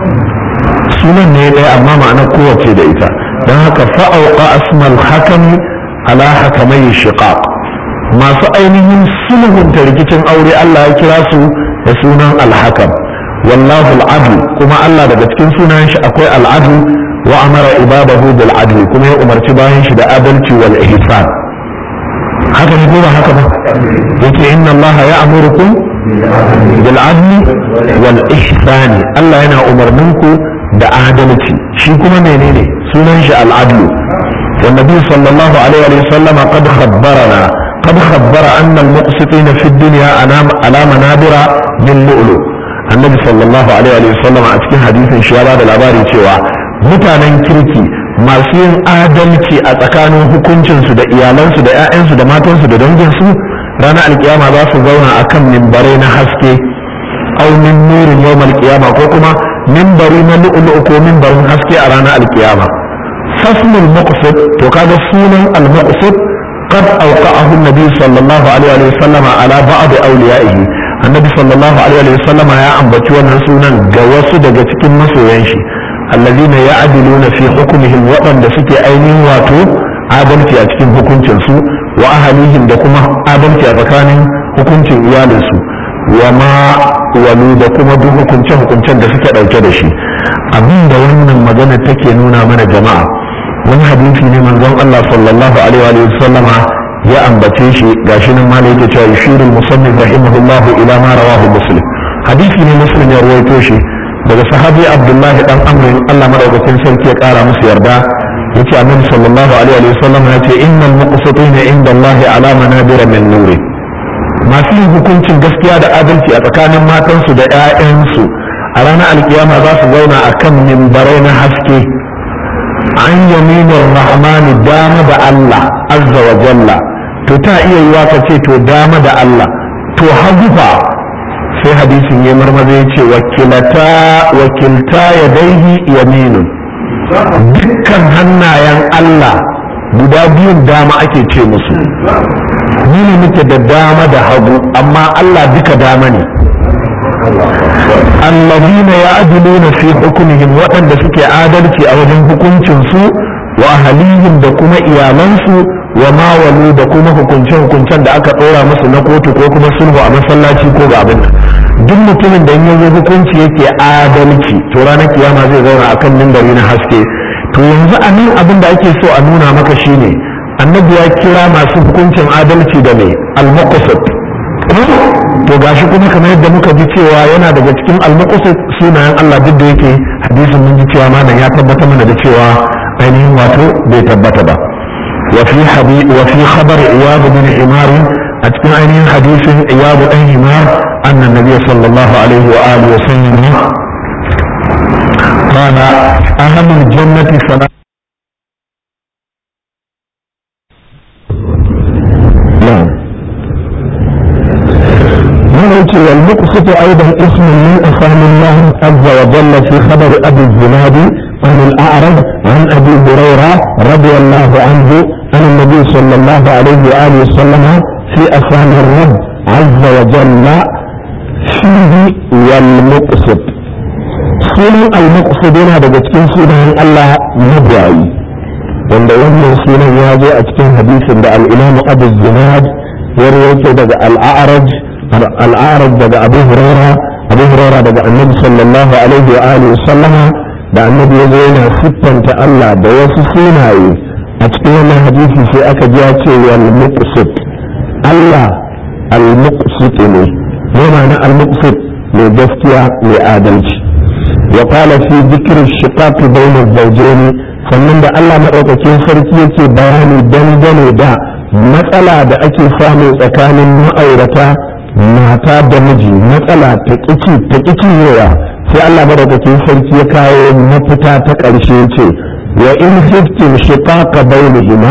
sunan ne ɗaya amma ma'anar kowace da ita don haka fa'auka asmal hakami ala hakamai shiqaq masu ainihin sulhunta rikicin aure Allah ya kira su da sunan alhakam wallahu al'adl kuma Allah daga cikin sunayen shi akwai al'adl wa amara ibadahu bil adl kuma ya umarci bayan shi da adalci wal ihsan haka ne ko ba haka ba yace inna Allah ya'murukum bil adl wal ihsan Allah yana umarninku da adalci shi kuma menene sunan shi al'adl والنبي صلى الله عليه وسلم قد خبرنا قد خبر أن المقسطين في الدنيا على منابر من لؤلؤ النبي صلى الله عليه وسلم أتكين حديث شوارع الأباري cewa mutanen kirki masu yin adalci a tsakanin hukuncinsu da iyalansu da 'ya'yansu da matansu da danginsu ranar alkiyama za su zauna akan mimbarai na haske aw min nurin yawmal qiyama ko kuma mimbari na lu'lu'u ko mimbarin haske a ranar alkiyama fasmul muqsid to kaga sunan al muqsid قد أوقعه النبي صلى الله عليه وسلم على بعض أوليائه النبي صلى الله عليه وسلم يا أم بتوانا سونا جواسو دقا تكين مسو ينشي الذين يعدلون في حكمهم وطن دسكي أينين واتو adalci a cikin hukuncinsu wa ahalihim da kuma adalci a tsakanin hukuncin iyalinsu wa ma walu da kuma duk hukunce-hukuncen da suke ɗauke da shi abin da wannan magana take nuna mana jama'a wani hadisi ne manzon Allah sallallahu alaihi wa sallama ya ambace shi gashi nan ma yake cewa yushirul musannif rahimahullahu ila ma rawahu muslim hadisi ne muslim ya ruwaito shi daga sahabi abdullahi dan amr Allah madaukakin sarki ya kara musu yarda yace annabi sallallahu alaihi wa sallam ya ce innal muqsitina inda Allah ala manabir min nuri masu yin hukuncin gaskiya da adalci a tsakanin matansu da 'ya'yansu a ranar alkiyama za su zauna a kan mimbarai na haske an yaminin rahmani dama da Allah azza wa jalla to ta iya yiwa ka ce to dama da Allah to hagu fa sai hadisin ya marmaza ya ce wakilata wakilta ya daihi yaminun dukkan hannayen Allah guda biyun dama ake ce musu ni ne muke da dama da hagu amma Allah duka dama ne allazina ya'diluna fi hukmihim waɗanda suke adalci a wajen hukuncin su wa ahlihim da kuma iyalansu wa ma walu da kuma hukunce hukuncen da aka ɗora musu na kotu ko kuma sulhu a masallaci ko ga abin duk mutumin da in yanzu hukunci yake adalci to ranar kiyama zai zauna akan mimbari na haske to yanzu a nan abin da ake so a nuna maka shine annabi ya kira masu hukuncin adalci da mai al-muqsit to gashi kuma kamar yadda muka ji cewa yana daga cikin al-muqsit sunayen Allah duk da yake hadisin mun ji cewa malam ya tabbata mana da cewa ainihin wato bai tabbata ba wa fi habi wa fi khabar iyad bin himar a cikin ainihin hadisin iyad dan himar anna nabiy sallallahu alaihi wa alihi wa sallam قال أهل الجنة ثلاثة نعم نرجع والمقسط أيضا اسم من أسام الله عز وجل في خبر أبي الزناد عن الأعرج عن أبي هريرة رضي الله عنه عن النبي صلى الله عليه وآله وسلم في أسام الرب عز وجل فيه والمقسط sunan al-maqsud yana daga cikin sunayen Allah mabiyayi wanda wannan sunan ya zo a cikin hadisin da al-Imam Abu Zinad ya rawaito daga al-A'raj al-A'raj daga Abu Hurairah Abu Hurairah daga Annabi sallallahu alaihi wa alihi sallama da Annabi ya zo yana siffanta Allah da wasu sunaye a cikin wannan hadisi sai aka ji ya ce wal muqsit Allah al-muqsit ne ne ma'ana al-muqsit mai gaskiya mai adalci وقال في ذكر الشقاق بين الزوجين sannan da Allah maɗaukakin sarki yake bayani dangane da matsala da ake samu tsakanin ma'aurata mata da miji matsala ta ƙici ta ƙici yawa sai Allah maɗaukakin sarki ya kawo mafita ta ƙarshe ce wa in hiftin shiqaqa bainihima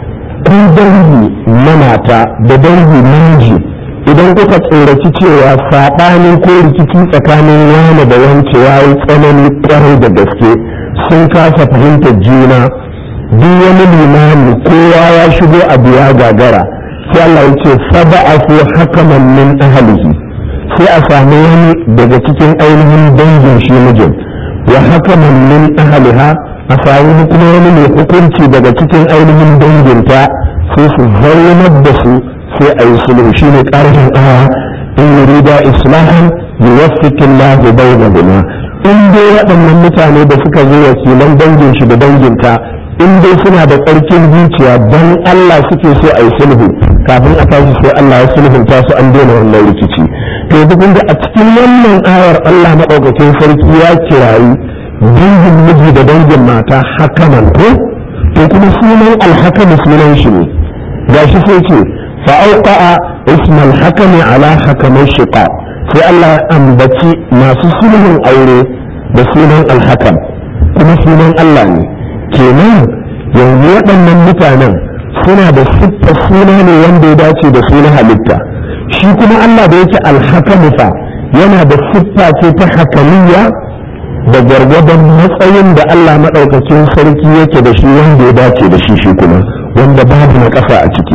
ku dangi na mata da dangi namiji idan kuka tsoraci cewa saɓanin ko rikici tsakanin wani da wance ya yi tsanani ƙwarai da gaske sun kasa fahimtar juna duk wani limani kowa ya shigo a biya gagara sai Allah ya ce saba'afu hakaman min ahlihi sai a sami wani daga cikin ainihin dangin shi mijin wa hakaman min ahliha a sami kuma wani mai hukunci daga cikin ainihin danginta sai su zaunar da su sai a yi sulhu shi ne ƙarshen aya in yurida islahan yuwaffiqu Allahu bainahuma in dai waɗannan mutane da suka zo wakilan dangin shi da danginta in dai suna da tsarkin zuciya don Allah suke so a yi sulhu kafin a tashi sai Allah ya sulhunta su an daina wannan rikici to duk da a cikin wannan ayar Allah maɗaukakin sarki ya kirayi dangin miji da dangin mata hakaman ko to kuma sunan alhakam sunan shi ne gashi sai ce فأوقع اسم الحكم على حكم الشقاء في الله أنبتي ما سسله أولي بسونا الحكم كما سونا الله كمان yanzu waɗannan mutanen suna da siffar suna ne wanda ya dace da suna halitta shi kuma Allah da yake alhakamu fa yana da siffa ce ta hakaliya da gwargwadon matsayin da Allah maɗaukacin sarki yake da shi wanda ya dace da shi shi kuma wanda babu na ƙasa a ciki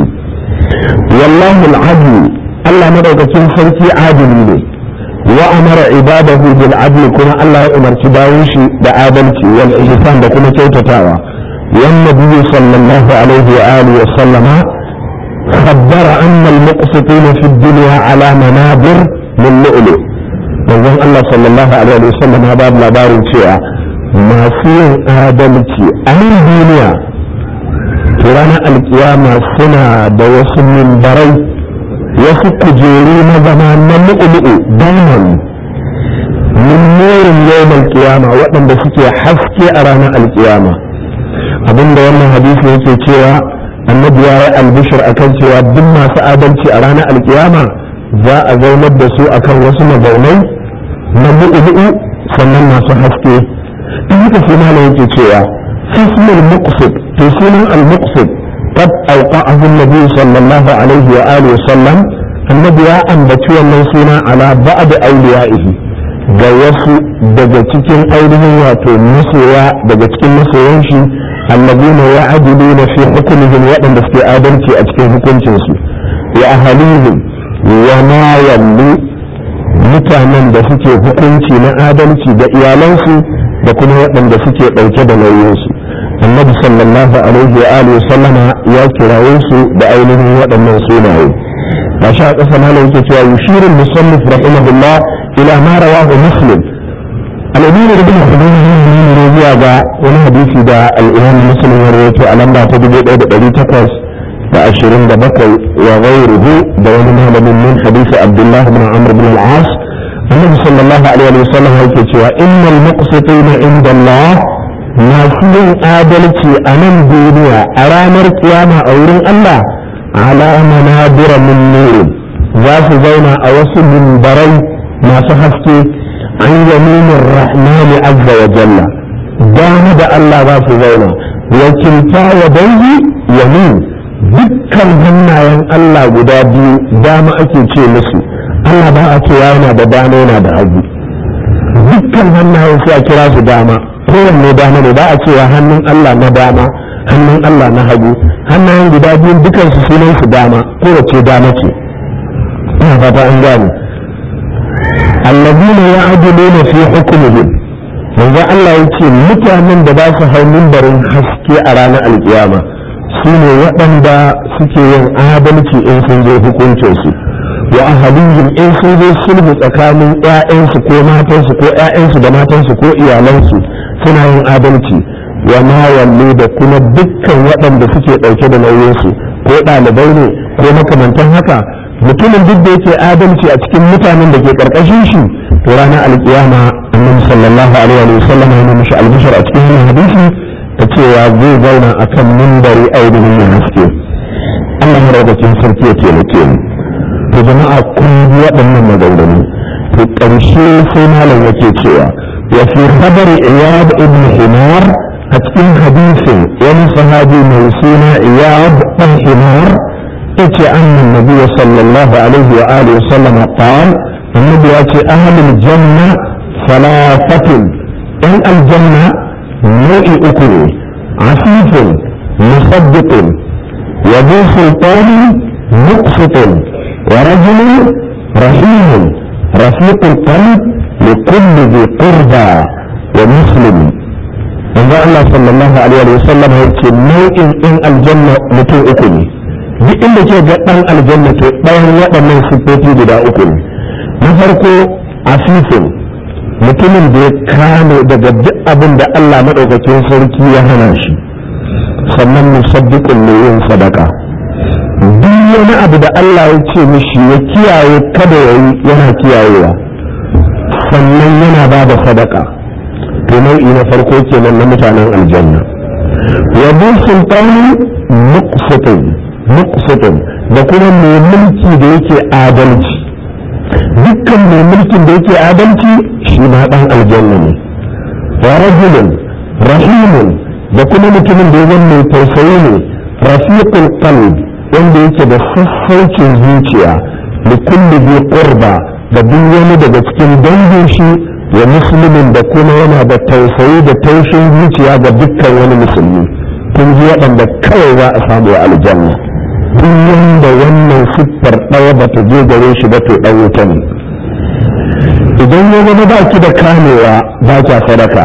wallahu al'adlu Allah maɗaukacin sarki adili ne wa amara ibadahu bil adli kuma Allah ya umarci bayan shi da adalci wal ihsan da kuma kyautatawa wan nabiyyu sallallahu alaihi wa alihi wa sallama خبر أن المقسطين في الدنيا على منابر من لؤلؤ manzon Allah sallallahu alaihi wa sallam ya ba labarin cewa masu yin adalci a nan duniya to ranar alkiyama suna da wasu mimbarai wasu kujeru na zama na lu'ulu'u diamond min nurin yawon alkiyama waɗanda suke haske a ranar alkiyama abinda wannan hadisi yake cewa annabi ya yi albishir akan cewa duk masu adalci a ranar alkiyama za a zaunar da su akan wasu mazaunai na lu'ulu'u sannan masu haske in haka sai malam yake cewa fismul muqsid to sunan al-muqsid qad awqa'ahu an-nabi sallallahu alaihi wa alihi wa sallam annabi ya ambaci wannan suna ala ba'd awliya'ihi ga wasu daga cikin ainihin wato masoya daga cikin masoyan shi alladina ya'diluna fi hukmihim waɗanda suke adalci a cikin hukuncinsu wa ahalihim wa ma yallu mutanen da suke hukunci na adalci da iyalansu da kuma waɗanda suke ɗauke da nauyinsu annabi sallallahu alaihi wa alihi sallama ya kiraye su da ainihin waɗannan sunaye ba sha ƙasa malam yake cewa yushirin musannif rahimahullah ila ma rawahu muslim al-imam ibn hudayn ne zuwa ga wani hadisi da al-imam muslim ya rawaito a lamba ta 1800 da ashirin da bakwai wa ghairuhu da wani malamin min hadisi abdullahi bin amr bin al-as annabi sallallahu alaihi wa sallam yake cewa innal muqsitina inda Allah masu yin adalci a nan duniya a ranar kiyama a wurin Allah ala manabira min nurin za su zauna a wasu mimbarai masu haske an yaminin rahmani azza wa jalla dama da Allah za su zauna wakilta wa dangi yamin dukkan hannayen Allah guda biyu dama ake ce musu Allah ba a cewa yana da dama yana da hagu dukkan hannayen sai a kira su dama kowanne dama ne ba a cewa hannun Allah na dama hannun Allah na hagu hannayen guda biyu dukan su sunan su dama kowace dama ce ina fata an gane allazina ya'diluna fi hukmihim manzo Allah yace mutanen da ba su hau mimbarin haske a ranar alkiyama su ne waɗanda suke yin adalci in sun zo hukuncinsu wa ahalihim in sun zo sulhu tsakanin ƴaƴansu ko matansu ko ƴaƴansu da matansu ko iyalansu suna yin adalci wa ma wallu da kuma dukkan waɗanda suke ɗauke da nauyinsu ko ɗalibai ne ko makamantan haka mutumin duk da yake adalci a cikin mutanen da ke ƙarƙashin shi to ranar alƙiyama annabi sallallahu alaihi wa sallam ya mishi albishar a cikin wannan hadisi ta cewa zai zauna a kan mimbari ainihin mai haske Allah maraukakin sarki ya taimake mu to jama'a kun ji waɗannan maganganu to ƙarshe sai malam yake cewa wa fi khabari iyad ibn himar a cikin hadisin wani sahabi mai suna iyad ibn himar yace annan nabi sallallahu alaihi wa alihi wa sallam qala annabi ya ce ahlul janna salafatun in aljanna nau'i uku ne asifin musaddiqin wa bi sultani muqsitin wa rajulun rahimun rafiqul qalb li kulli dhi qurba wa muslim manzo Allah sallallahu alaihi wa sallam ya ce nau'in in aljanna mutum uku ne duk inda ke ga dan aljanna to ɗayan waɗannan siffofi guda uku ne na farko asifin mutumin da ya kame daga duk abin da Allah maɗaukakin sarki ya hana shi sannan musaddiqun ne yin sadaka duk wani abu da Allah ya ce mishi ya kiyaye kada ya yi yana kiyayewa sannan yana ba da sadaka to nau'i na farko kenan na mutanen aljanna wa bi sultani muqsitun muqsitun da kuma mai mulki da yake adalci dukkan mai mulkin da yake adalci shi ma dan aljanna ne wa rajulun rahimun da kuma mutumin da ya mai tausayi ne rafiqul qalb wanda yake da sassaucin zuciya da kulli bi qurba da duk wani daga cikin dangin shi wa musulmin da kuma yana da tausayi da taushin zuciya ga dukkan wani musulmi kun ji waɗanda kawai za a samu a aljanna duk wanda wannan siffar ɗaya ba ta je gare shi ba to ɗan wuta ne idan ya zama ba ki da kamewa ba kya sadaka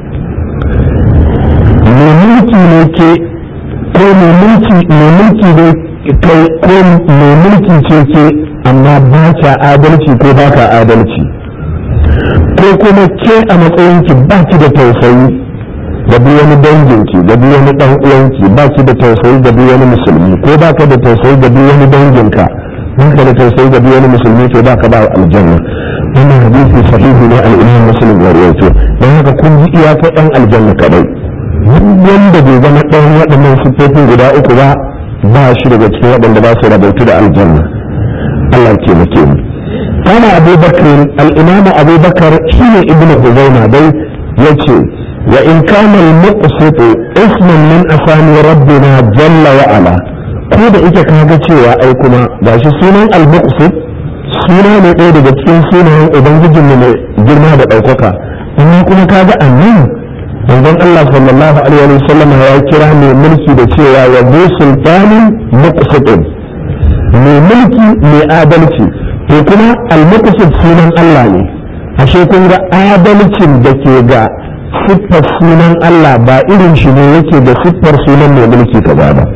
mai mulki ne ke ko mai mulki mai mulki ne kai ko mai mulki ce ke amma ba kya adalci ko ba ka adalci ko kuma ke a matsayinki ba ki da tausayi da duk wani danginki da duk wani dan uwanki ba ki da tausayi da duk wani musulmi ko ba ka da tausayi da duk wani danginka ba ka da tausayi da duk wani musulmi to ba ka ba aljanna wannan hadisi sahihi ne al-imam muslim ya rawaito dan haka kun ji iyaka ɗan aljanna kadai wanda bai zama ɗayan waɗannan siffofin guda uku ba ba shi daga cikin waɗanda ba su rabautu da aljanna Allah ya taimake mu kana Abu Bakr al-Imam Abu Bakar shine Ibn Huzaima dai yace wa in kana al-muqsit isman min asami rabbina jalla wa ala ko da ita kaga cewa ai kuma gashi sunan al-muqsit suna ne ɗaya daga cikin sunayen ubangijinmu mai girma da ɗaukaka amma kuma kaga annan manzon Allah sallallahu alaihi wa sallam ya kira mai mulki da cewa ya bu sultanin muqsitin mai mulki mai adalci to kuma al-muqsit sunan Allah ne ashe kun ga adalcin da ke ga siffar sunan Allah ba irin shi ne yake da siffar sunan mai mulki kaza ba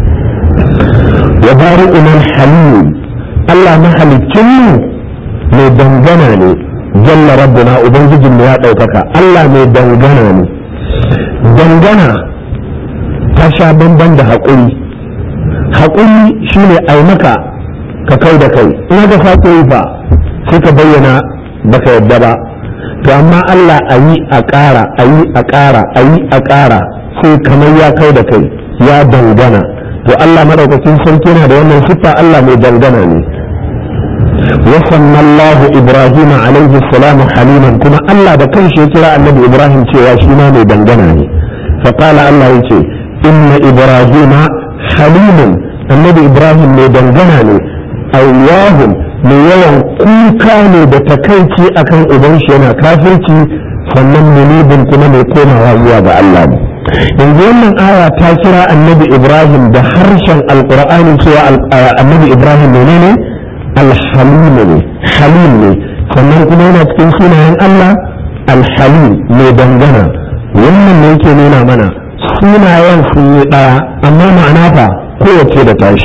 wa bari'un halim Allah mahalicin mu mai dangana ne jalla rabbuna ubangijin mu ya ɗaukaka Allah mai dangana ne dangana ta sha bamban da haƙuri haƙuri shine ai maka ka kai da kai ina ga sake yi fa sai ka bayyana baka yadda ba to amma Allah a yi a ƙara a yi a ƙara a yi a ƙara sai kamar ya kai da kai ya dangana to Allah madaukakin sarki yana da wannan siffa Allah mai dangana ne وسمى الله إبراهيم عليه السلام حليما كما الله ده كان شيء كرا النبي إبراهيم شيء شيما مي دنگناني فقال الله يتي إن إبراهيم حليم النبي إبراهيم مي دنگناني أواه mai yawan kuka ne da takaici akan uban shi yana kafirci sannan munibin kuma mai komawa zuwa ga Allah ne yanzu wannan aya ta kira annabi Ibrahim da harshen alqur'ani cewa annabi Ibrahim menene alhalim ne halim ne sannan kuma yana cikin sunayen Allah alhalim mai dangana wannan ne yake nuna mana sunayen sun yi ɗaya amma ma'ana fa kowace da tashi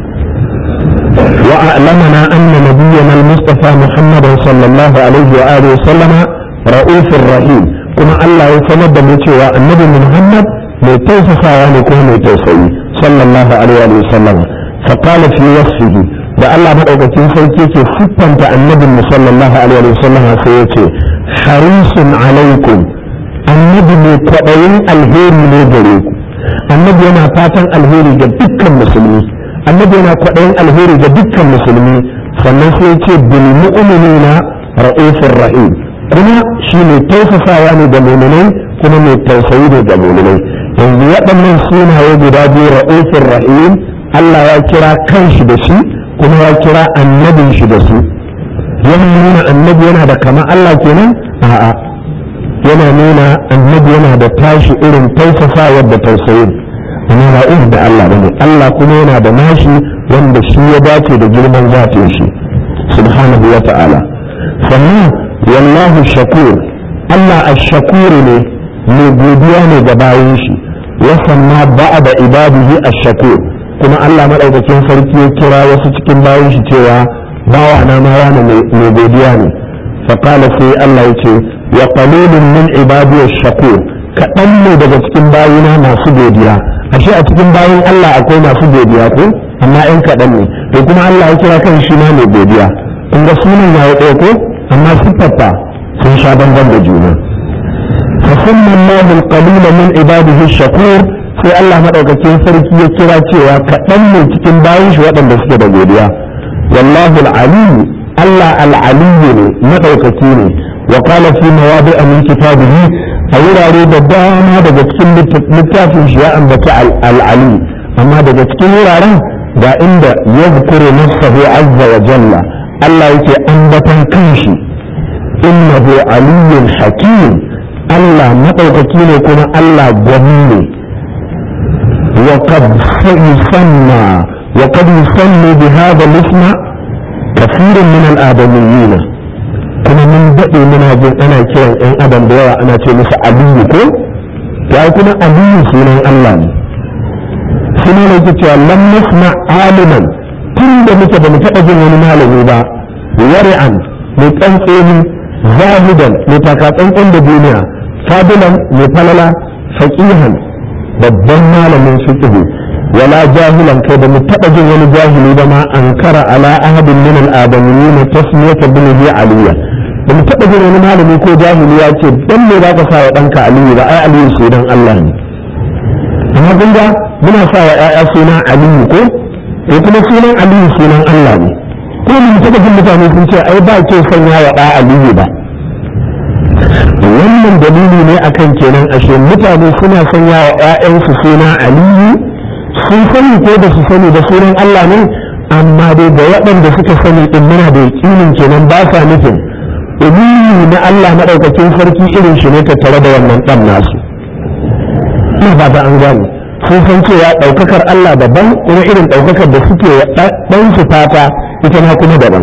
وأعلمنا أن نبينا المصطفى محمد صلى الله عليه وآله وسلم رؤوف رحيم كما الله يسند بمتوى النبي محمد ميتوسفا ونكون ميتوسي صلى الله عليه وآله وسلم فقال في وصفه da Allah maɗaukakin sarki ke siffanta annabin mu sallallahu alaihi wa sallam sai ya ce harisun alaikum annabi mai kwaɗayin alheri ne gare ku annabi yana fatan alheri ga dukkan musulmi annabi yana kwaɗayin alheri ga dukkan musulmi sannan sai ce bil mu'minina ra'ufur rahim kuma shi ne tausasawa ne ga mu'minai kuma mai tausayi ne ga mu'minai yanzu waɗannan sunaye guda biyu ra'ufur rahim Allah ya kira kanshi da shi kuma ya kira annabin shi da su yana nuna annabi yana da kama Allah kenan a'a yana nuna annabi yana da tashi irin tausasawar da tausayin amma ba irin da Allah bane Allah kuma yana da nashi wanda shi ya dace da girman zatin shi subhanahu wa ta'ala sannan wallahu shakur Allah ash-shakur ne mai godiya ne ga bayan shi wa sanna ba'da ibadihi ash-shakur kuma Allah madaukakin sarki ya kira wasu cikin bayan shi cewa bawa na ma wani mai godiya ne fa qala sai Allah ya ce wa qalilun min ibadiy ash-shakur kaɗan ne daga cikin bayina masu godiya ashe a cikin bayan Allah akwai masu godiya ko amma ɗan kaɗan ne to kuma Allah ya kira kan shi ma mai godiya kun ga sunan ya ɗaya ko amma siffarta sun sha bamban da juna فسمى الله القليل من عباده الشكور sai Allah madaukakin sarki ya kira cewa kaɗan ne cikin bayan shi waɗanda suke da godiya wallahu al-aliyu Allah al-aliyu ne madaukaki ne wa qala fi mawadi'a min kitabihi a wurare da dama daga cikin littafin shi ya ambaci al-ali amma daga cikin wuraren ga inda ya zukuru nafsahu azza wa jalla Allah yake ambatan kanshi innahu aliyyun hakim Allah maɗaukaki ne kuma Allah gwani ne wa qad yusanna wa qad yusanni bi hadha al-ism kathirun min al-adamiyyin kuma mun daɗe muna jin ana kiran ɗan adam da yawa ana ce musu aliyu ko ya kuma aliyu sunan Allah ne suna ne ke cewa lam nasma aliman tun da muke ba mu taɓa jin wani malami ba wari'an mai tsantseni zahidan mai takatsantsan da duniya fadilan mai falala faqihan babban malamin fiqh wala jahilan kai da mu taɓa jin wani jahili ba ma ankara ala ahadin min al-adamiyyin tasmiyata bihi aliyya da mu taɓa jin wani malami ko jahili ya ce dan me za ka sa wa ɗanka aliyu ba ai aliyu sunan Allah ne amma kun ga muna sa wa ƴaƴa suna aliyu ko ko kuma sunan aliyu sunan Allah ne ko mu taɓa jin mutane sun ce ai ba ke sanya wa ɗa aliyu ba wannan dalili ne akan kenan ashe mutane suna sanya wa ƴaƴansu suna aliyu sun sani ko da su sani da sunan Allah ne amma dai da waɗanda suka sani din muna da yaƙinin kenan ba sa nufin umumi na Allah maɗaukakin sarki irin shi ne tattare da wannan ɗan nasu ina ba ta an gane sun san cewa ɗaukakar Allah daban kuma irin ɗaukakar da suke ɗan su fata ita ma kuma daban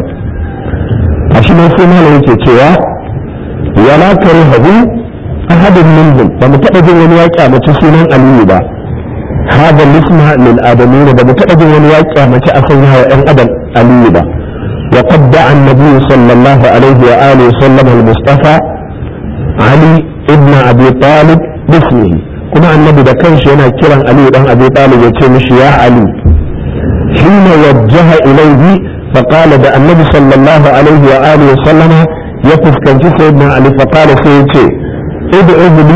a shi ne sai malam yake cewa wala karihahu ahadun minhum ba mu taɓa jin wani ya kyamaci sunan aliyu ba hada lisma lil adamin ba mu taɓa jin wani ya kyamaci a sanya wa ƴan adam aliyu ba وقد دعا النبي صلى الله عليه وآله وسلم المصطفى علي ابن أبي طالب باسمه كما النبي ده كان شينا كيران علي بن أبي طالب يتمش يا علي حين وجه إليه فقال ده النبي صلى الله عليه وآله وسلم يقف كان في سيدنا علي فقال سيدي ادعو لي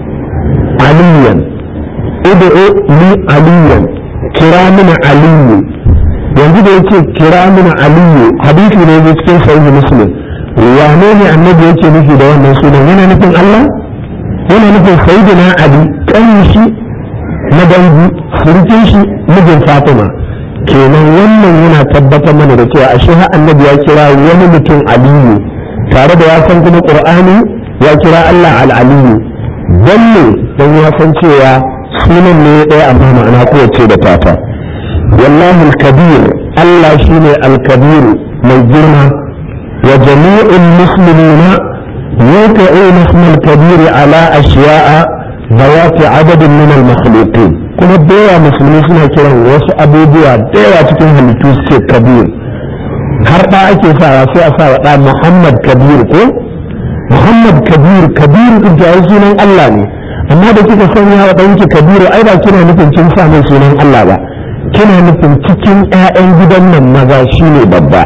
عليا ادعو لي عليا كرامنا علي yanzu da yake kira mana aliyu hadisi ne ne cikin sahih muslim wane ne annabi yake nufi da wannan sunan yana nufin Allah yana nufin sayyidina ali kan shi na dangi surkin shi mijin fatima kenan wannan yana tabbatar mana da cewa ashe har annabi ya kira wani mutum aliyu tare da ya san kuma qur'ani ya kira Allah al-aliyu dan ne dan ya san cewa sunan ne ɗaya amma ma'ana kowace da tata والله الكبير الله شيني الكبير من جرمة وجميع المسلمين يوقعون اسم الكبير على أشياء ذوات عدد من المخلوقين كما ديوا مسلمين سنة كرا وسو أبو ديوا ديوا تكون هلتوس كبير har da ake sawa sai a sawa da Muhammad Kabir ko Muhammad Kabir Kabir din da sunan Allah ne amma da kika sanya wa danki Kabiru ai ba kina nufin kin sa mai sunan Allah ba kina nufin cikin 'ya'yan gidan nan maza shi ne babba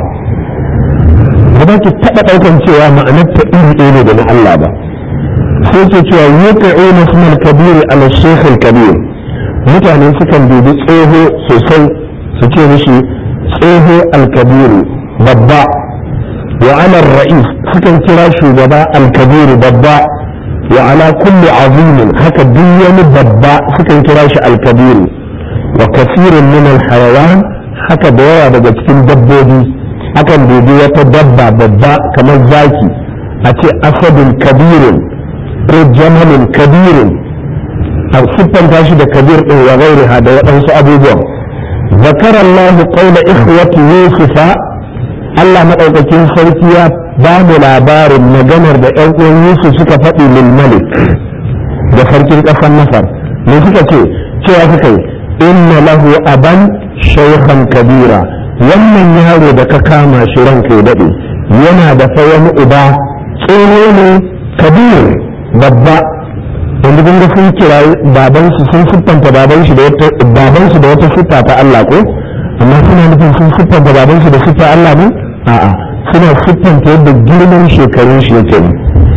ba za ki taɓa ɗaukan cewa ma'anar ta iri ɗaya ne da na Allah ba sai ke cewa yuqa'u nasmal kabir ala shaykh kabir mutane sukan dubi tsoho sosai su ce mishi tsoho al-kabiru babba wa ala ra'is sukan kira shugaba al-kabiru babba wa ala kulli azimin haka duk wani babba sukan kira shi al-kabiru wa kasirin min alhayawan haka da yawa daga cikin dabbobi akan dubi wata dabba babba kamar zaki a ce asadin kabirin ko jamalin kabirin a siffanta shi da kabir din wa gairiha da waɗansu abubuwan zakar Allah qawla ikhwati yusufa Allah madaukakin sarki ya ba mu labarin maganar da ƴan uwan Yusuf suka faɗi lil malik da sarkin ƙasar Masar me suka ce cewa suka yi inna lahu aban shaykhan kabira wannan yaro da ka kama shi ranka ya dade yana da fa wani uba tsoho ne kabir babba wanda kun ga sun kira baban su sun siffanta baban shi da wata baban su da wata siffa ta Allah ko amma suna nufin sun siffanta baban su da siffa Allah ne a'a suna siffanta yadda girman shekarun shi yake ne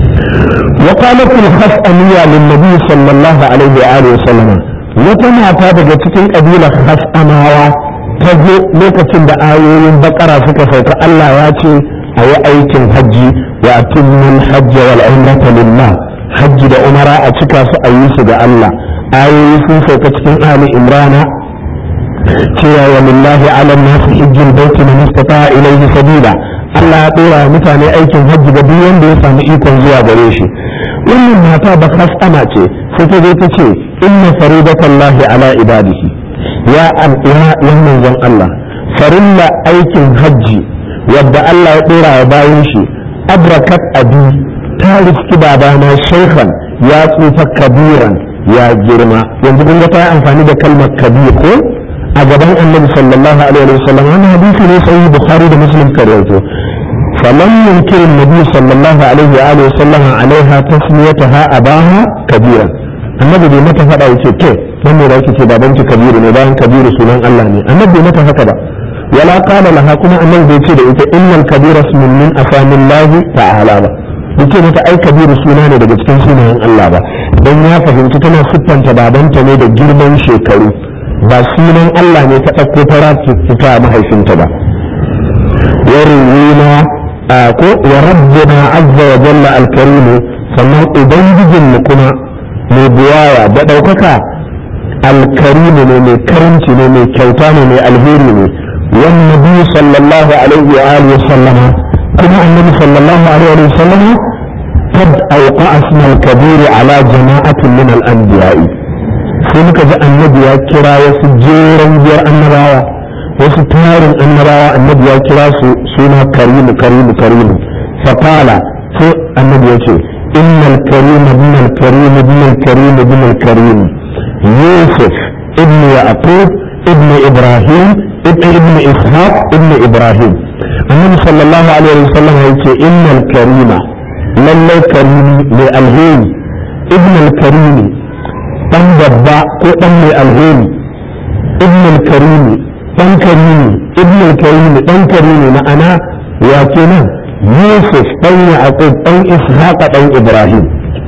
وقالت الخفأمية للنبي صلى الله عليه وآله وسلم wata mata daga cikin ƙabilar hasamawa ta zo lokacin da ayoyin bakara suka sauka Allah ya ce a yi aikin hajji wa atimmul hajji wal umrata lillah hajji da umara a cika su a yi su ga Allah ayoyi sun sauka cikin ali imrana cewa wa lillahi ala nasi hijjul baiti man istata ilayhi sabila Allah ya dora mutane aikin hajji ga duk wanda ya samu ikon zuwa gare shi wannan mata ba kasana ce sai ta zo ta ce inna faridatallahi ala ibadihi ya al'ina yan manzon Allah farilla aikin hajji wadda Allah ya dora wa bayan shi abrakat abi ta riski babana shaykhan ya tsufa kabiran ya girma yanzu kun ga ta yi amfani da kalmar kabir ko a gaban annabi sallallahu alaihi wa sallam wannan hadisi ne sahih bukhari da muslim ka rawaito falam yunkir annabi sallallahu alaihi wa alihi sallam alaiha tasmiyataha abaha kabiran annabi bai mata fada yace ke dan ne da yake ce baban ki kabiru ne bayan kabiru sunan Allah ne annabi bai mata haka ba wala qala laha kuma annabi bai ce da ita innal kabira ismun min asamillahi ta'ala ba yace mata ai kabiru suna ne daga cikin sunayen Allah ba dan ya fahimci tana siffanta babanta ne da girman shekaru ba sunan Allah ne ta ɗauko ta rafita mahaifinta ba ya ruwina ko wa rabbuna azza wa jalla alkarimu sannan ubangijin mu kuma mai buwaya da ɗaukaka alkarimu ne mai karanci ne mai kyauta ne mai alheri ne wan nabi sallallahu alaihi wa alihi wa sallama kuma annabi sallallahu alaihi wa sallama قد أوقع اسم الكبير على جماعة من الأنبياء sai muka ji annabi ya kira wasu jeran biyar annabawa wasu tarin annabawa annabi ya kira su suna karimu karimu karimu faqala sai annabi ya ce innal karima bin al karim bin al karim bin al karim yusuf ibn yaqub ibn ibrahim ibn ibn ishaq ibn ibrahim annabi sallallahu alaihi wasallam ya ce innal karima lallai karimi mai alheri ibn al karimi dan babba ko dan mai alheri ibn al-karimi dan karimi ibn al-karimi dan karimi ma'ana ya kenan yusuf dan yaqub dan ishaq dan ibrahim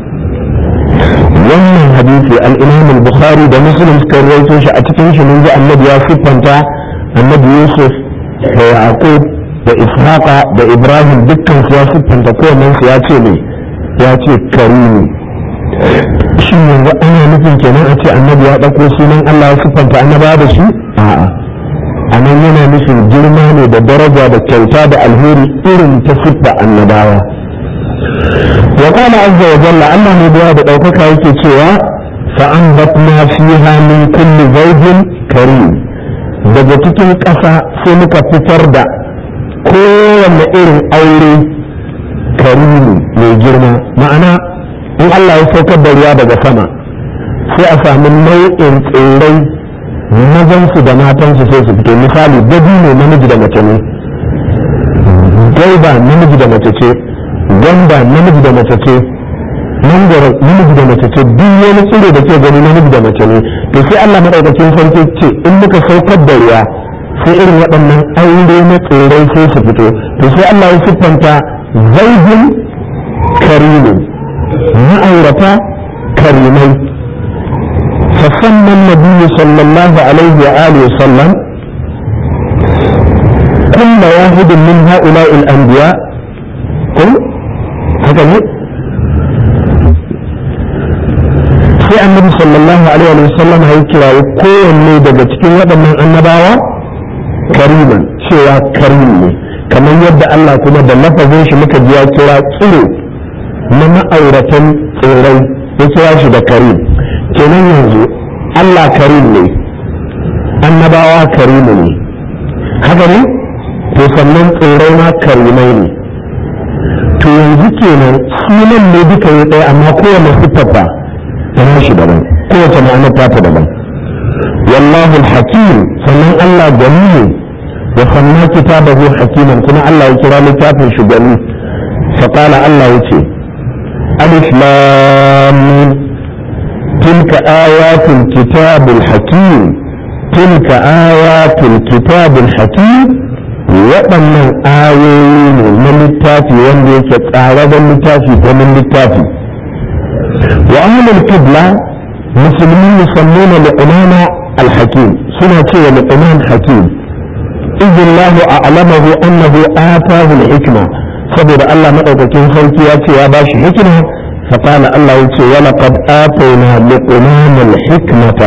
wannan hadisi al-imam al-bukhari da muslim suka rawaito shi a cikin shi mun ji annabi ya siffanta annabi yusuf da yaqub da ishaq da ibrahim dukkan su ya siffanta kowannen su ya ce ne ya ce karimi shin yanzu ana nufin kenan a ce annabi ya ɗauko sunan Allah ya siffanta annaba da shi a'a a nan yana nufin girma ne da daraja da kyauta da alheri irin ta siffa annabawa wa qala azza wa jalla Allah ne da da ɗaukaka yake cewa fa anbatna fiha min kulli zawjin karim daga cikin ƙasa sai muka fitar da kowanne irin aure karimi mai girma ma'ana in Allah ya saukar da ruwa daga sama sai a sami nau'in tsirrai mazansu da matansu sai su fito misali dabi ne namiji da mace ne gaiba namiji da mace ce gwanda namiji da mace ce mangoro namiji da mace ce duk wani tsiro da ke gani namiji da mace ne to sai Allah madaukakin sarki ce in muka saukar da ruwa sai irin waɗannan aure na tsirrai sai su fito to sai Allah ya siffanta zaidin karimin ma'aurata karimai فسمى النبي صلى الله عليه وآله وسلم كل واحد من هؤلاء الأنبياء قل هكذا sai annabi sallallahu alaihi wa sallam ya kira kowanne daga cikin waɗannan annabawa kariman cewa karim ne kamar yadda Allah kuma da lafazin shi muka ji ya kira tsiro na ma'auratan tsirai ya kira shi da karim kenan yanzu Allah karim ne annabawa karimu ne haka ne to sannan tsirai ma karimai ne to yanzu kenan sunan ne duka ya ɗaya amma kowane siffafa ta shi daban kowace ma'anar ta ta daban wallahu hakim sannan Allah gani ne wa sanna kitabahu hakiman kuma Allah ya kira littafin shi gani فقال الله يتي ألف لام تلك آيات الكتاب الحكيم تلك آيات الكتاب الحكيم waɗannan ayoyi ne na littafi wanda yake tsararren littafi ko min littafi wa ahlul qibla musulmi yusammuna li'imama al-hakim suna cewa li'imam hakim idin lahu a'lamahu annahu atahu al-hikma saboda Allah madaukakin sarki ya ce ya bashi hikima فقال الله يتي ولقد آتينا لقمان الحكمة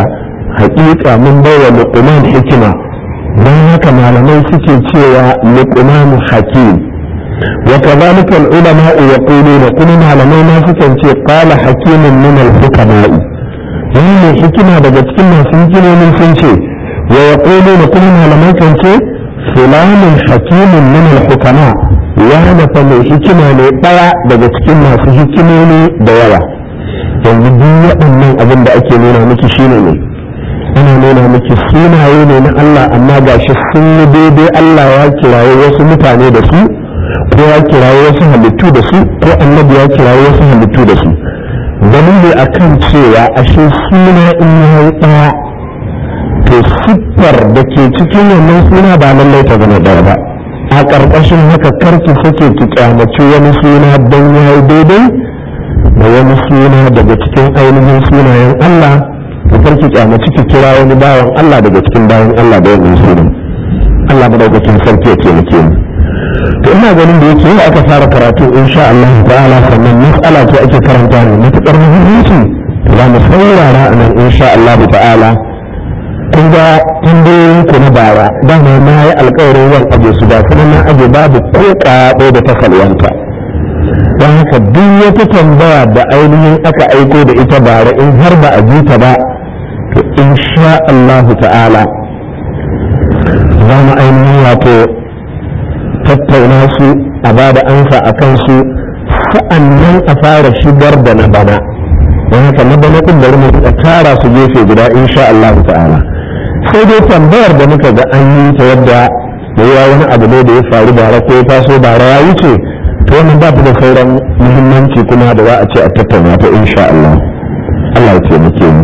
haƙiƙa mun baiwa luqman hikima don haka malamai suke cewa luqman hakim wa kadhalika al-ulama yaquluna kuma malamai ma suke ce qala hakimun min al-hukama'i wannan hikima daga cikin masu hikimomin sun ce wa yaquluna kuma malamai kan ce fulanun hakimun min al-hukama ya nafa mai hikima ne ɗaya daga cikin masu hikimomi da yawa yanzu duk waɗannan abin da ake nuna miki shine ne ana nuna miki sunaye ne na Allah amma gashi sun yi daidai Allah ya kiraye wasu mutane da su ko ya kiraye wasu halittu da su ko annabi ya kiraye wasu halittu da su dalili akan cewa ashe suna in ya yi ɗaya to siffar da ke cikin wannan suna ba lallai ta zama ɗaya ba a ƙarƙashin haka karki sake ki kyamaci wani suna don ya yi daidai da wani suna daga cikin ainihin sunayen Allah da karki kyamaci ki kira wani bawan Allah daga cikin bayan Allah da wannan sunan Allah madaukakin sarki ya taimake mu to ina ganin da yake yau aka fara karatu insha Allah ta'ala sannan mas'ala ce ake karanta ne matuƙar muhimmanci to za mu saurara a nan insha Allah ta'ala kun ga tambayoyin ku na bara dama na yi alkawarin zan aje su ba kuma na aje babu ko kaɗo da ta salwanta don haka duk wata tambaya da ainihin aka aiko da ita bara in har ba a ji ta ba to insha Allah ta'ala za mu ainihin wato tattauna su a ba da ansa a kansu sa'annan a fara shigar da na bana don haka na bana ɗin bari mu tara su gefe guda insha Allah ta'ala sai dai tambayar da muka ga an yi ta yadda da yawa wani abu ne da ya faru bara ko ya taso bara ya wuce to wannan ba ta da sauran muhimmanci kuma da za a ce a tattauna ta insha Allah Allah ya taimake mu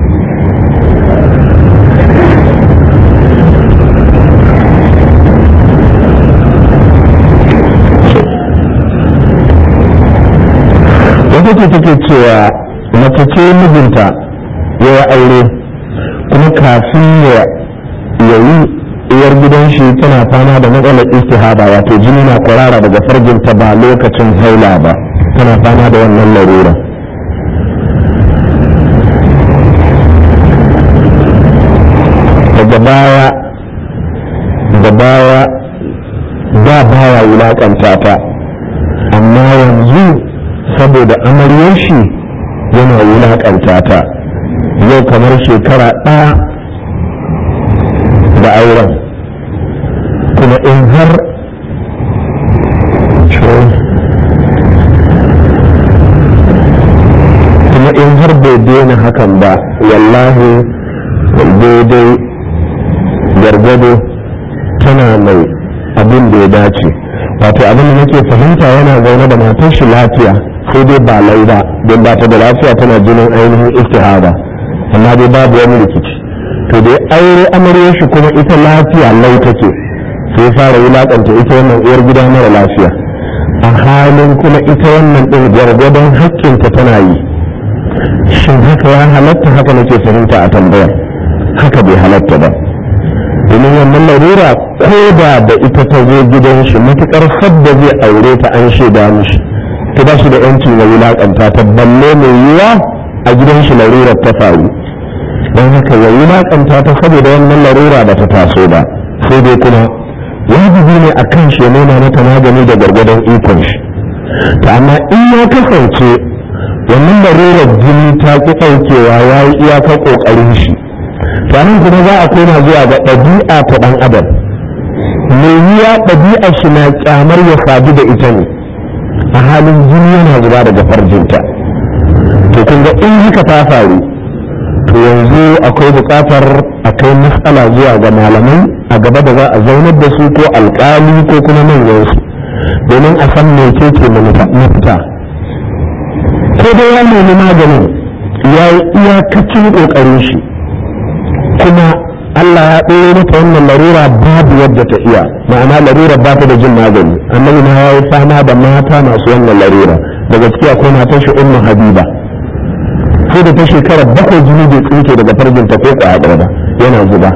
wata ce take cewa mace ce mijinta ya yi aure kuma kafin ya yi uwar gidan shi tana fama da matsalar istihaba wato jini na kwarara daga farjinta ba lokacin haila ba tana fama da wannan larura daga baya da baya da baya wulakanta ta amma yanzu saboda amaryar shi yana wulakanta ta yau kamar shekara ɗaya da auren kuma in har kuma in har bai daina hakan ba wallahi daidai gargado tana mai abin da ya dace wato abin da nake fahimta yana zaune da matar shi lafiya sai dai ba lai ba don ba ta da lafiya tana jinin ainihin istihaba amma dai babu wani rikici to dai aure amarya shi kuma ita lafiya lau take sai fara wulakanta ita wannan uwar gida mara lafiya a halin kuma ita wannan ɗin gwargwadon haƙƙinta tana yi shin haka ya halatta haka nake fahimta a tambayar haka bai halatta ba domin wannan larura ko da da ita ta zo gidan shi matuƙar sadda zai aure ta an shaida mishi ta ba shi da yanci na wulakanta ta balle mai yiwa a gidan shi larurar ta faru don haka ya wulakanta ta saboda wannan larura ba ta taso ba sai dai kuma wajibi ne a kan shi nuna mata magani da gargadon ikon shi ta amma in ya kasance wannan larurar jini ta ki ɗaukewa ya yi iyakar ƙoƙarin shi to nan kuma za a koma zuwa ga ɗabi'a ta ɗan adam mai yiwa ɗabi'a shi na kyamar ya sadu da ita ne a halin jini yana zuba daga farjinta to kun ga in haka ta faru to yanzu akwai buƙatar a kai matsala zuwa ga malamai a gaba da za a zaunar da su ko alƙali ko kuma manyansu domin a san mece ce mafita ko dai ya nemi maganin ya yi iyakacin ƙoƙarin shi kuma Allah ya ɗoro mata wannan larura babu yadda ta iya ma'ana larura ba ta da jin magani annabi na ya yi fama da mata masu wannan larura daga ciki akwai matar shi ummu habiba sai da ta shekara bakwai jini bai tsinke daga farjinta ko kwaya ɗaya ba yana zuba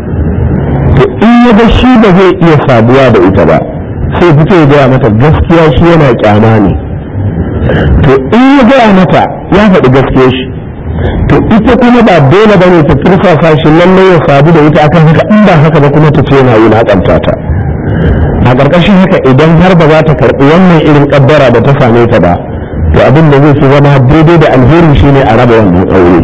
to in ya ga shi ba zai iya saduwa da ita ba sai fito ya gaya mata gaskiya shi yana kyama ne to in ya gaya mata ya faɗi gaskiya shi to ita kuma ba dole bane ta turfafa shi lallai ya sadu da ita akan haka in ba haka ba kuma ta ce yana wulaƙanta ta a ƙarƙashin haka idan har ba za ta karɓi wannan irin ƙaddara da ta same ta ba to abin da zai fi zama daidai da alheri shine a raba wannan aure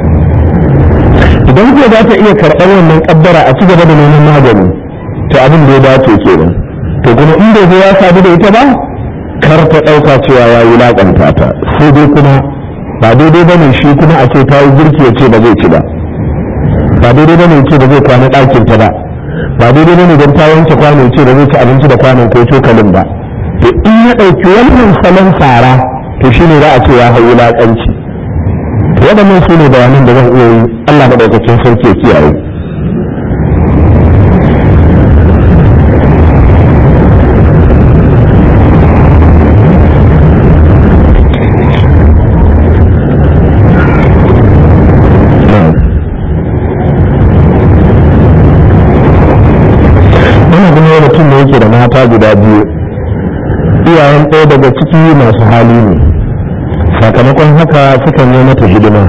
idan ko za ta iya karɓar wannan ƙaddara a ci gaba da neman magani to abin da ya dace kenan to kuma in bai ya sadu da ita ba kar ta ɗauka cewa ya wulaƙanta ta sai dai kuma ba daidai ba ne shi kuma a ce ta yi girki ya ce ba zai ci ba ba daidai ba ne ce ba zai kwana ɗakin ta ba ba daidai ba ne don ta wanke kwano ce ba zai ci abinci da kwanon ko cokalin ba to in ya ɗauki wannan salon fara to shine za a ce ya hau wulaƙanci waɗannan su ne bayanan da zan iya yi Allah maɗaukakin sarki ya kiyaye wannan kuma wani mutum ne yake da mata guda biyu iyayen ɗaya daga ciki masu hali ne sakamakon haka sukan yi mata hidima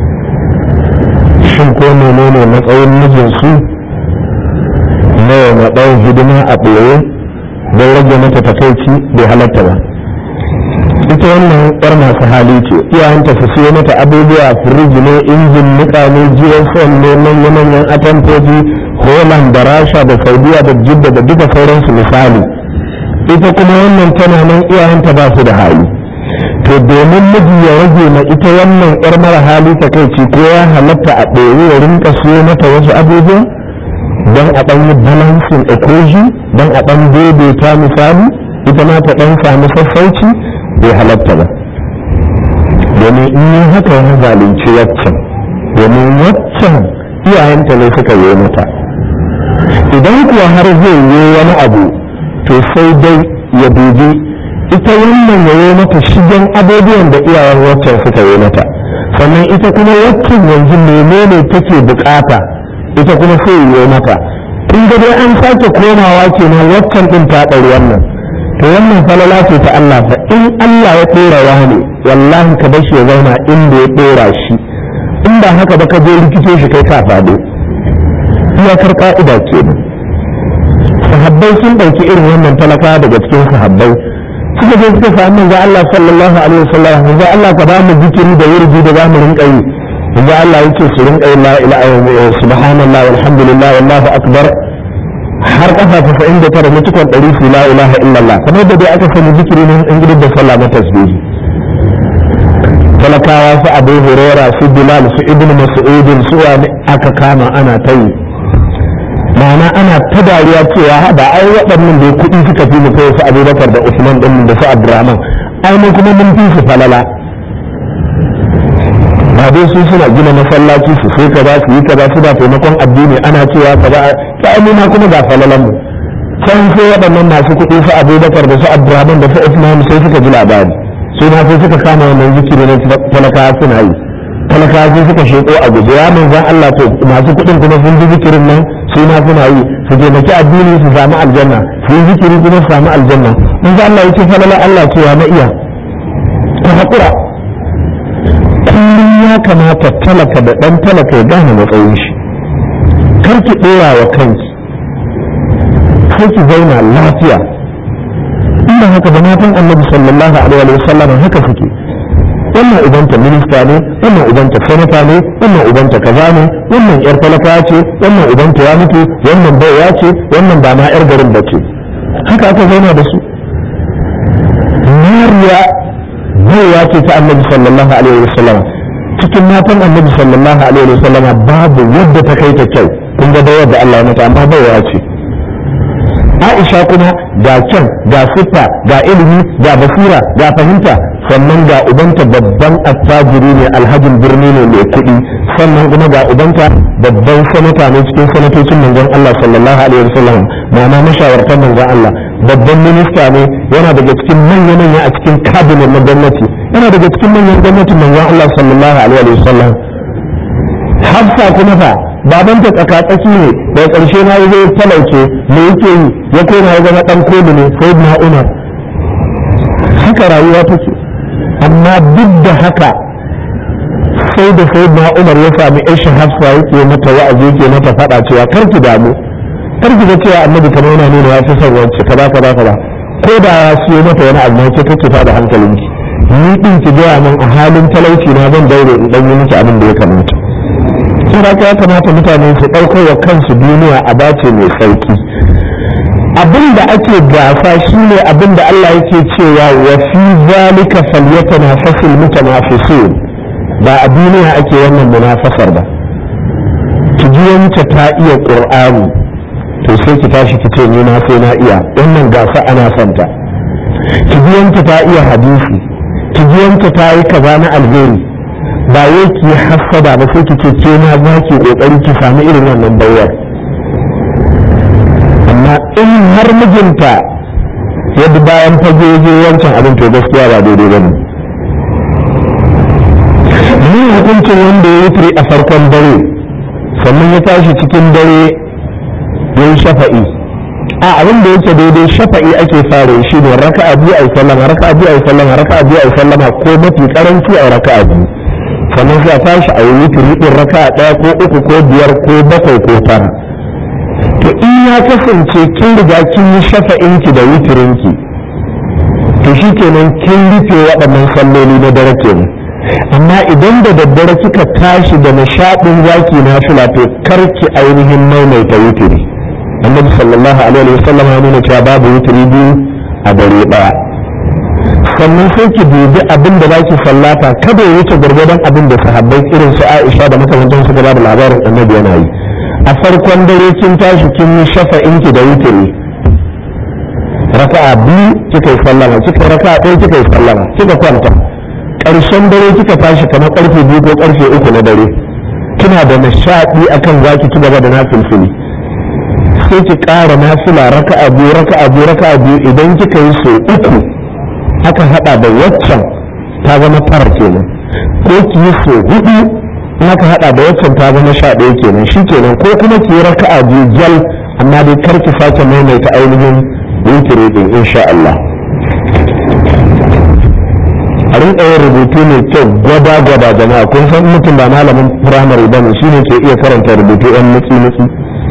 shin ko menene matsayin mijinsu na yana ɗan hidima a ɓoye don rage mata takaici bai halatta ba ita wannan yar masu hali ce iyayenta su siyo mata abubuwa firiji ne injin nika ne gsm ne manya-manyan atamfofi holland da rasha da saudiya da jidda da duka sauransu misali ita kuma wannan tana nan iyayenta ba su da hali to domin miji ya rage ma ita wannan yar mara hali ta kai ci ko ya halatta a ɗaya ya rinka siyo mata wasu abubuwa don a ɗan yi balancing equation don a ɗan daidaita misali ita ma ta ɗan samu sassauci bai halatta ba domin in yi haka ya zalunci waccan domin waccan iyayenta ne suka yi mata idan kuwa har zai yi wani abu to sai dai ya dubi ita wannan ya yi mata shigen abubuwan da iyayen waccan suka yi mata sannan ita kuma waccan yanzu menene take bukata ita kuma sai yi mata kun ga dai an sake komawa kenan waccan din ta ɗari wannan to wannan falala ce ta Allah fa in Allah ya ɗora wani wallahi ka bar shi ya zauna inda ya ɗora shi in ba haka ba ka je rikice shi kai ka faɗo iyakar ka'ida kenan sahabbai sun ɗauki irin wannan talaka daga cikin sahabbai suka je suka sami manzo Allah sallallahu alaihi wasallam manzo Allah ka ba mu zikiri da wurdi da zamu rinka yi manzo Allah yake su rinka yi la ilaha illallah subhanallah walhamdulillah wallahu akbar har kafa tasa'in da tara mutukan ɗari su la ilaha illallah kamar da dai aka sani zikiri ne in gidan da sallah na tasbihi talakawa su abu huraira su bilal su ibnu mas'udin su wani aka kama ana ta yi ma'ana ana ta dariya cewa ba ai waɗannan da kuɗi suka fi mu kai su abubakar da usman ɗin da su abdurrahman ai mun kuma mun fi su falala ba dai su suna gina masallaci su sai kaza su yi kaza su da taimakon addini ana cewa kaza ta ma kuma ga falalan mu can sai waɗannan masu kuɗi su abubakar da su abdurrahman da su usman sai suka ji labari su ma sai suka kama wannan zikiri na talakawa suna yi talakawa sai suka sheko a guje ya manzan Allah to masu kuɗin kuma sun ji zikirin nan su ma suna yi su taimaki addini su samu aljanna su yi zikiri kuma su samu aljanna manzan Allah ya ce falala Allah cewa na iya ta haƙura kullum ya kamata talaka da ɗan talaka ya gane matsayin shi kar ki ɗora wa kanki sai ki zauna lafiya inda haka da matan annabi sallallahu alaihi wa sallam haka suke wannan ubanta minista ne wannan ubanta sanata ne wannan ubanta kaza ne wannan yar talaka ce wannan ubanta ya mutu wannan baiwa ce wannan ba ma yar garin bace haka aka zauna da su mariya baiwa ce ta annabi sallallahu alaihi wa sallam cikin matan annabi sallallahu alaihi wa sallam babu yadda ta kai ta kyau kun ga da yadda Allah ya mata amma baiwa ce Aisha kuma ga kyan ga siffa ga ilimi ga basira ga fahimta sannan ga ubanta babban attajiri ne alhajin birni ne mai kuɗi sannan kuma ga ubanta babban sanata ne cikin sanatocin manzon Allah sallallahu alaihi wasallam ma'ana mashawartan manzon Allah babban minista ne yana daga cikin manya manya a cikin kabinet na gwamnati yana daga cikin manyan gwamnatin manzon Allah sallallahu alaihi wasallam Hafsa kuma fa babanta tsakatsaki ne da ƙarshe na zai talauce me yake yi ya koma ya zama ɗan koli ne sai na umar haka rayuwa take amma duk da haka sai da sai na umar ya sami aisha hafsa yake mata wa'azi yake mata faɗa cewa kar ki damu kar ki ga cewa annabi kamar yana nuna ya fi son wacce kaza kaza kaza ko da ya siyo mata wani abu ne ke kake da hankalinki ni din ki gaya min a halin talauci na zan daure in dan yi miki abin da ya kamata sai da ya kamata mutane su ɗaukar wa kansu duniya a bace mai sauki abin da ake gasa shine abin da Allah yake cewa wa fi zalika falyatanafasul mutanafisun ba a duniya ake wannan munafasar ba ki ji wance ta iya qur'ani to sai ki tashi ki ce ni na sai na iya wannan gasa ana santa ki ji wance ta iya hadisi ki ji wance ta yi kaza na alheri ba wai ki hassada ba sai ki ce ke na za ki kokari ki sami irin wannan bayar amma in har mijinta yadda bayan fage je wancan abin to gaskiya ba daidai ba ne ni hukuncin wanda ya wuturi a farkon dare sannan ya tashi cikin dare ya yi shafa'i a abin da yake daidai shafa'i ake fara shi ne raka a biyu a yi sallama raka a biyu a yi sallama raka a biyu a yi sallama ko mafi karanci a raka a biyu sannan sai a tashi a yi wuturi ɗin raka a ɗaya ko uku ko biyar ko bakwai ko tara to in ya kasance kin riga kin yi shafa'inki da wutirinki to shi kenan kin rufe waɗannan salloli na dare kenan amma idan da daddare kika tashi da nishaɗin zaki na fila to karki ainihin maimaita wutiri annabi sallallahu alaihi wa sallam ya nuna cewa babu wutiri biyu a dare ɗaya sannan sai ki dubi abin da zaki sallata kada ya wuce gwargwadon abin da sahabbai irin su Aisha da makamantan su da labarin annabi yana yi a farkon dare kin tashi kin yi shafa'inki da wutiri raka'a biyu kika yi sallama kika raka'a ɗaya kika yi sallama kika kwanta ƙarshen dare kika tashi kamar ƙarfe biyu ko ƙarfe uku na dare kina da nishaɗi akan zaki ci gaba da nafilfili sai ki ƙara nafila raka'a biyu raka'a biyu raka'a biyu idan kika yi so uku aka haɗa da waccan ta zama tara kenan ko ki yi so hudu in aka haɗa da waccan ta zama sha ɗaya kenan shi kenan ko kuma ki yi raka'a biyu jal amma dai kar ki sake maimaita ainihin wutiri din insha Allah a rinka yin rubutu mai kyau gwada gwada jama'a kun san mutum ba malamin firamare ba ne shine ke iya karanta rubutu yan nutsi nutsi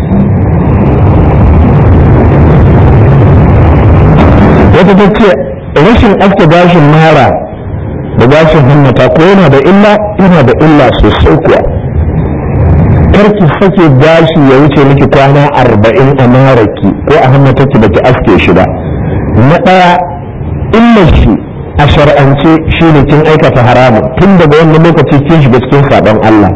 wata ta ce rashin aske gashin mara da gashin hannata ko yana da illa yana da illa sosai kuwa karki sake gashi ya wuce miki kwana arba'in a maraki ko a hannataki baki aske shi ba na ɗaya illar shi a shar'ance shi ne kin aikata haramun tun daga wannan lokaci kin shiga cikin saɓon Allah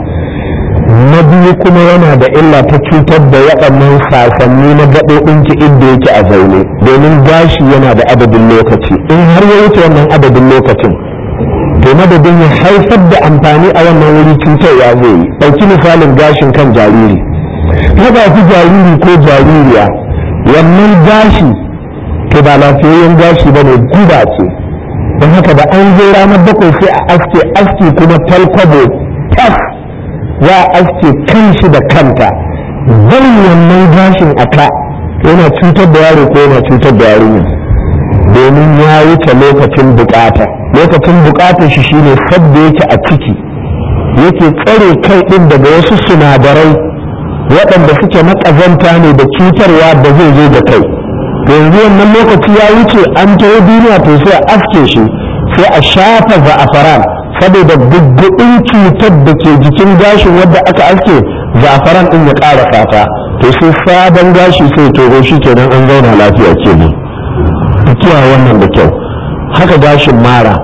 na biyu kuma yana da illa ta cutar da waɗannan sasanni na gaɓoɓinki inda yake a zaune domin gashi yana da adadin lokaci in har ya wuce wannan adadin lokacin to madadin ya haifar da amfani a wannan wuri cutarwa zai yi ɗauki misalin gashin kan jariri haka fi jariri ko jaririya wannan gashi to ba lafiyayyen gashi ba ne guba ce don haka da an zo ranar bakwai sai a aske aske kuma talkwabo tas za a aske kan shi da kanta barin wannan gashin a ka yana cutar da yaro ko yana cutar da yarinya domin ya wuce lokacin bukata lokacin bukatar shi shine sabda yake a ciki yake tsare kai din daga wasu sinadarai waɗanda suke na ƙazanta ne da cutarwa da zai zo da kai to yanzu wannan lokaci ya wuce an taho duniya to sai a aske shi sai a shafa za'afaran saboda gugguɗin cutar da ke jikin gashin wadda aka aske za'afaran din ya ƙara fata to sai sabon gashi sai toho shi kenan an zauna lafiya kenan ku kiyaye wannan da kyau haka gashin mara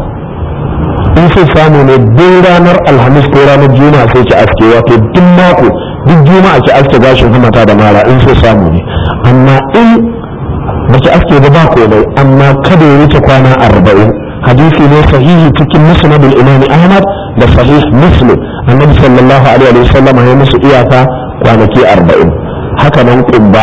in sai samu ne duk ranar alhamis ko ranar juma'a sai ki aske wato duk mako duk juma'a ki aske gashin hamata da mara in sai samu ne amma in baki aske ba ba komai amma kada ya wuce kwana arba'in hadisi ne sahihi cikin musnad al-imam ahmad da sahih muslim annabi sallallahu alaihi wa sallam ya musu iyaka kwanaki arba'in haka nan kumba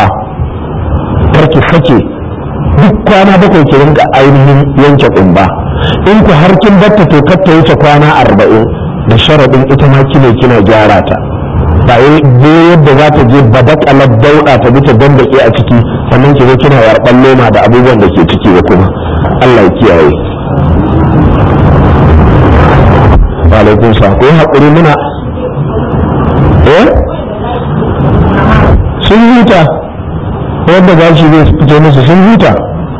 karki sake duk kwana bakwai ki rinka ainihin yanke kumba in ku har kin batta to kar ta wuce kwana arba'in da sharadin ita ma kine kina gyara ta ba yi yadda za ta je badakalar dauɗa ta bi ta dandake a ciki sannan ki zo kina yarɓan loma da abubuwan da ke ciki da kuma Allah ya kiyaye alaikun sa ko haƙuri muna eh sun huta wadda gashi zai fito musu sun huta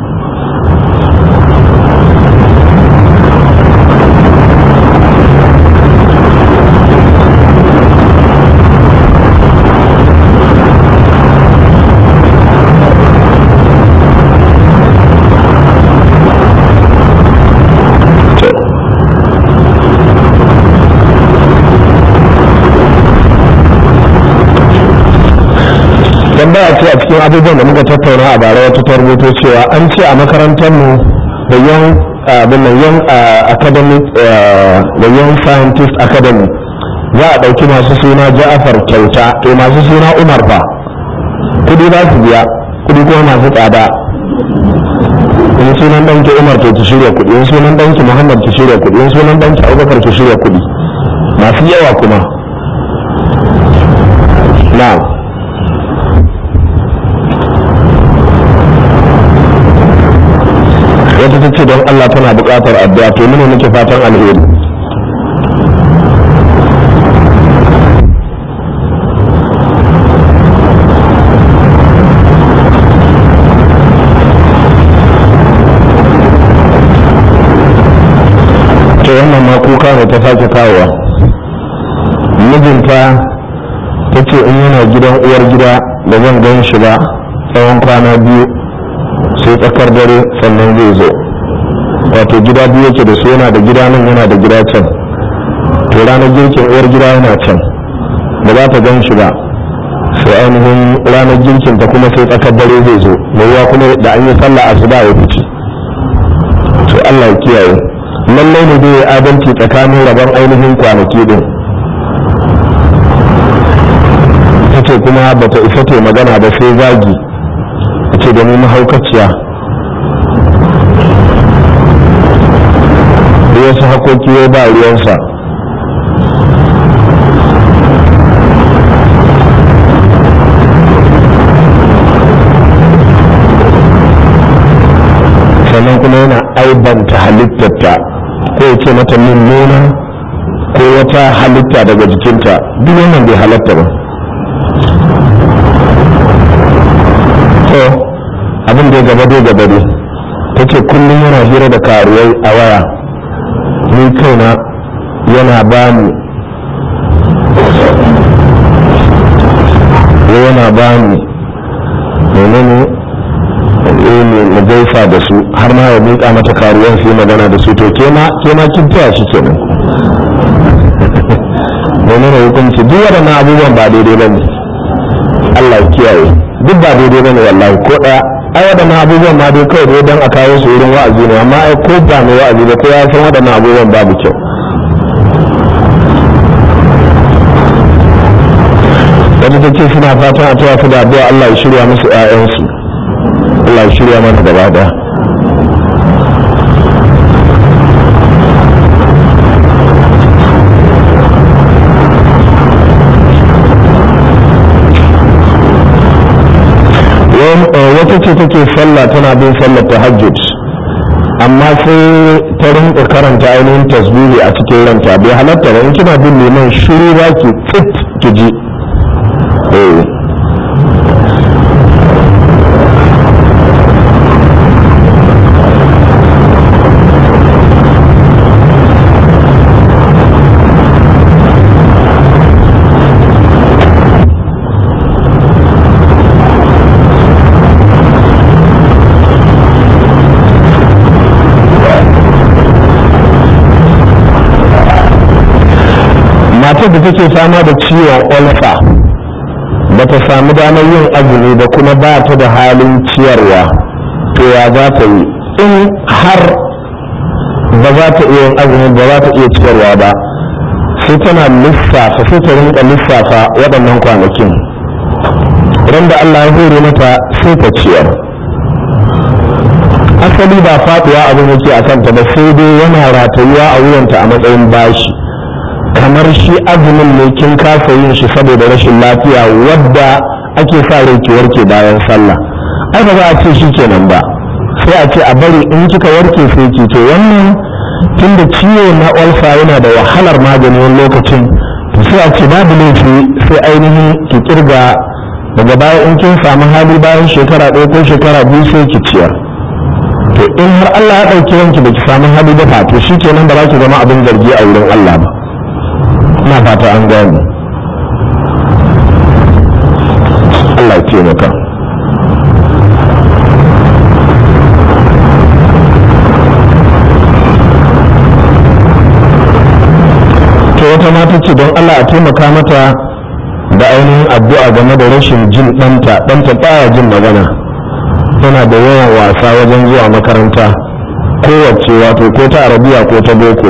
tambaya ce a cikin abubuwan da muka tattauna a bara wata ta rubuto cewa an ce a makarantar mu da young abin da young academic da young scientist academy za a ɗauki masu suna ja'afar kyauta to masu suna umar fa kudi za su biya kudi kuma masu tsada in sunan ɗanki umar to ki shirya kudi in sunan ɗanki muhammad ki shirya kudi in sunan ɗanki abubakar ki shirya kudi masu yawa kuma na'am wata ta ce don Allah tana buƙatar addu'a to mene nake fatan alheri to wannan ma kuka ne ta sake kawowa mijinta ta ce in yana gidan uwar gida da zan gan shi ba tsawon kwana biyu sai tsakar dare sannan zai zo wato gida biyu yake da su yana da gida nan yana da gida can to ranar girkin uwar gida yana can ba za ta gan shi ba sai ainihin ranar girkin ta kuma sai tsakar dare zai zo mai kuma da an yi sallah asuba ya fice to Allah ya kiyaye lallai ne dai adalci tsakanin rabon ainihin kwanaki din ta ce kuma bata isa ta magana ba sai zagi ce da ni mahaukaciya wasu hakoki ya ba ruwansa sannan kuma yana aibanta halittarta ko ya ce mata min nuna ko wata halitta daga jikinta duk wannan bai halatta ba to abin da ya gaba dai gaba dai ta ce kullum yana hira da karuwai a waya ni kaina yana ba ni yana ba ni menene ne na gaisa da su har ma ya miƙa mata karuwan su yi magana da su to ke ma kin taya shi kenan menene hukunci duk waɗannan abubuwan ba daidai ba ne Allah ya kiyaye duk ba daidai ba ne wallahi ko ɗaya ai waɗannan abubuwan ma dai kawai dai don a kawo su wurin wa'azi ne amma ai ko ba mai wa'azi ba ko ya san waɗannan abubuwan babu kyau wata ta ce suna fatan a taya su da addu'a Allah ya shirya musu 'ya'yansu Allah ya shirya mana gaba daya wata ce take sallah tana bin sallar tahajjud amma sai ta rinka karanta ainihin tasbihi a cikin ranta bai halatta ba in kina bin neman shiru ba ki tsit ki ji matar da take fama da ciwon olfa ba ta samu damar yin azumi ba kuma ba ta da halin ciyarwa to ya za ta yi in har ba za ta iya yin azumi ba za ta iya ciyarwa ba sai tana lissafa sai ta rinka lissafa waɗannan kwanakin ran da Allah ya hore mata sai ta ciyar asali ba faɗuwa abin yake a kanta ba sai dai yana ratayuwa a wuyanta a matsayin bashi kamar shi azumin ne kin kasa yin shi saboda rashin lafiya wadda ake sa rai ki warke bayan sallah ai ba za a ce shi kenan ba sai a ce a bari in kika warke sai ki to wannan tunda ciwo na olsa yana da wahalar magani wani lokacin to sai a ce babu laifi sai ainihin ki kirga daga baya in kin samu hali bayan shekara ɗaya ko shekara biyu sai ki ciyar to in har Allah ya ɗauki wanki da ki samu hali da fa to shikenan ba za ki zama abin zargi a wurin Allah ba ina fata an gane Allah ya ce maka to wata mata ce don Allah a taimaka mata da ainihin addu'a game da rashin jin ɗanta ɗanta baya jin magana yana da yawan wasa wajen zuwa makaranta kowace wato ko ta arabiya ko ta boko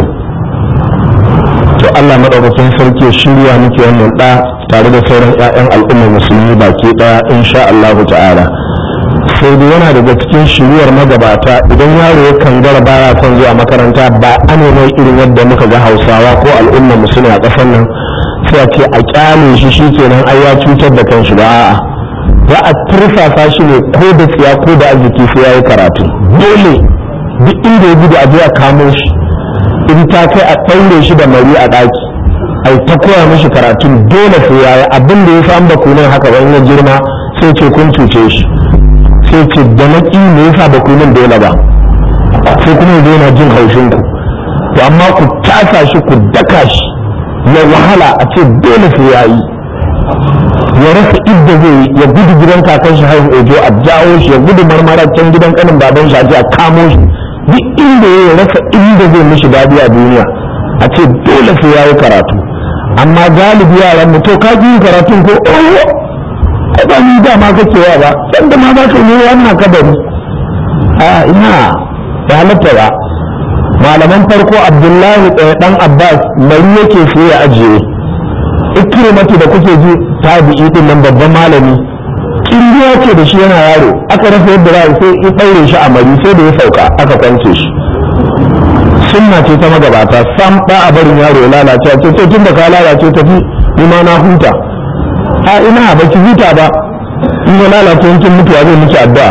to Allah maɗaukakin sarki ya shirya miki wannan ɗa tare da sauran 'ya'yan al'ummar musulmi baki ɗaya insha Allahu ta'ala sai dai yana daga cikin shiruwar magabata idan yaro ya kangara baya son zuwa makaranta ba a mai irin yadda muka ga hausawa ko al'ummar musulmi a ƙasar nan sai a ce a kyale shi shikenan ai ya cutar da kanshi ba a'a za a turfafa shi ne ko da tsiya ko da arziki sai ya yi karatu dole duk inda ya gudu a je a kamo shi in ta kai a ɗaure shi da mari a ɗaki ai ta koya mishi karatun dole sai ya yi abin da ya samu da kunan haka ba in ya girma sai ce kun cuce shi sai ce da na ƙi me yasa ba kunan dole ba sai kuma ya yana jin haushin ku to amma ku tasa shi ku daka shi ya wahala a ce dole sai ya yi ya rasa idda zai yi ya gudu gidan kakan shi haihu ojo a jawo shi ya gudu marmara can gidan kanin baban shi a je a kamo shi duk inda ya rasa inda zai mishi dadi a duniya a ce dole sai ya yi karatu amma galibi yaran mu to ka ji karatun ko oh ai ba ni da ma kake yawa ba san da ma za ka yi wannan kabari a ina ya halatta ba malaman farko abdullahi ɗaya ɗan abbas mari yake sai ya ajiye ikrimatu da kuke ji tabi'i din nan babban malami kiriya ce da shi yana yaro aka rasa yadda za sai ya ɗaure shi a mari sai da ya sauka aka kwance shi sunna ce ta magabata sam ba a barin yaro ya lalace ce ce tun da ka lalace tafi ni ma na huta a ina ba ki huta ba in ya lalace yankin mutuwa zai miki addu'a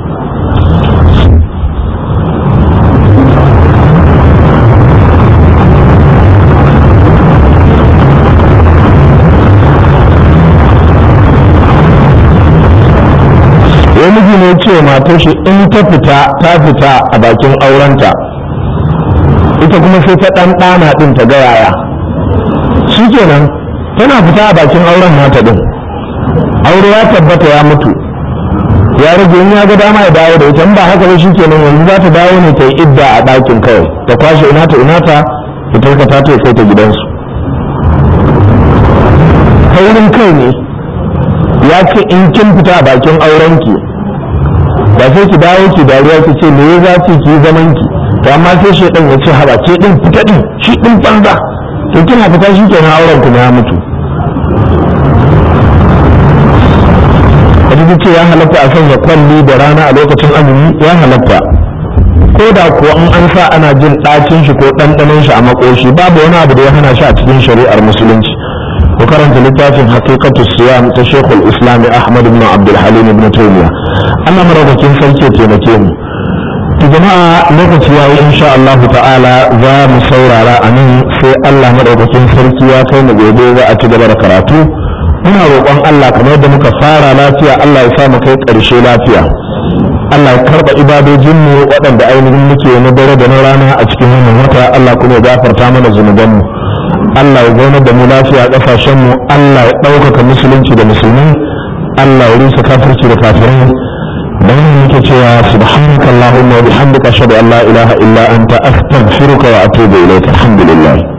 wani miji ne ce matar shi in ta fita ta fita a bakin aurenta ita kuma sai ta ɗan ɗana ɗin ta ga yaya shi kenan tana fita a bakin auren nata ɗin aure ya tabbata ya mutu ya rage in ya ga dama ya dawo da ita in ba haka ba shi kenan yanzu za ta dawo ne ta yi idda a ɗakin kawai ta kwashe ina ta ina ta ta tarkata ta kai ta gidansu taurin kai ne ya ce in kin fita a bakin aurenki ba sai ki dawo ki dariya ki ce me ya za ki ki zaman ki to amma sai shedan ya ce haba ke din fita din shi din banza to kina fita shi kenan auren ku ya mutu Hadisi ce ya halatta a sanya kwalli da rana a lokacin azumi ya halatta ko da kuwa in an sa ana jin ɗacin shi ko ɗanɗanon shi a makoshi babu wani abu da ya hana shi a cikin shari'ar musulunci ku karanta littafin haqiqatu siyam ta Sheikhul Islam Ahmad ibn Abdul Halim ibn Taymiyyah Allah maraukakin sarki ya taimake mu to jama'a lokaci yayi insha Allah ta'ala za mu saurara a nan sai Allah madaukakin sarki ya kai mu gobe za a ci gaba da karatu muna roƙon Allah kamar yadda muka fara lafiya Allah ya sa mu kai ƙarshe lafiya Allah ya karɓa ibadojin mu waɗanda ainihin muke na dare da na rana a cikin wannan wata Allah kuma ya gafarta mana zunuban mu Allah ya zaunar da mu lafiya a ƙasashen mu Allah ya ɗaukaka musulunci da musulmi Allah ya rusa kafirci da kafirai dan muke cewa subhanakallahumma wa bihamdika ashhadu an la ilaha illa anta astaghfiruka wa atubu ilayk alhamdulillah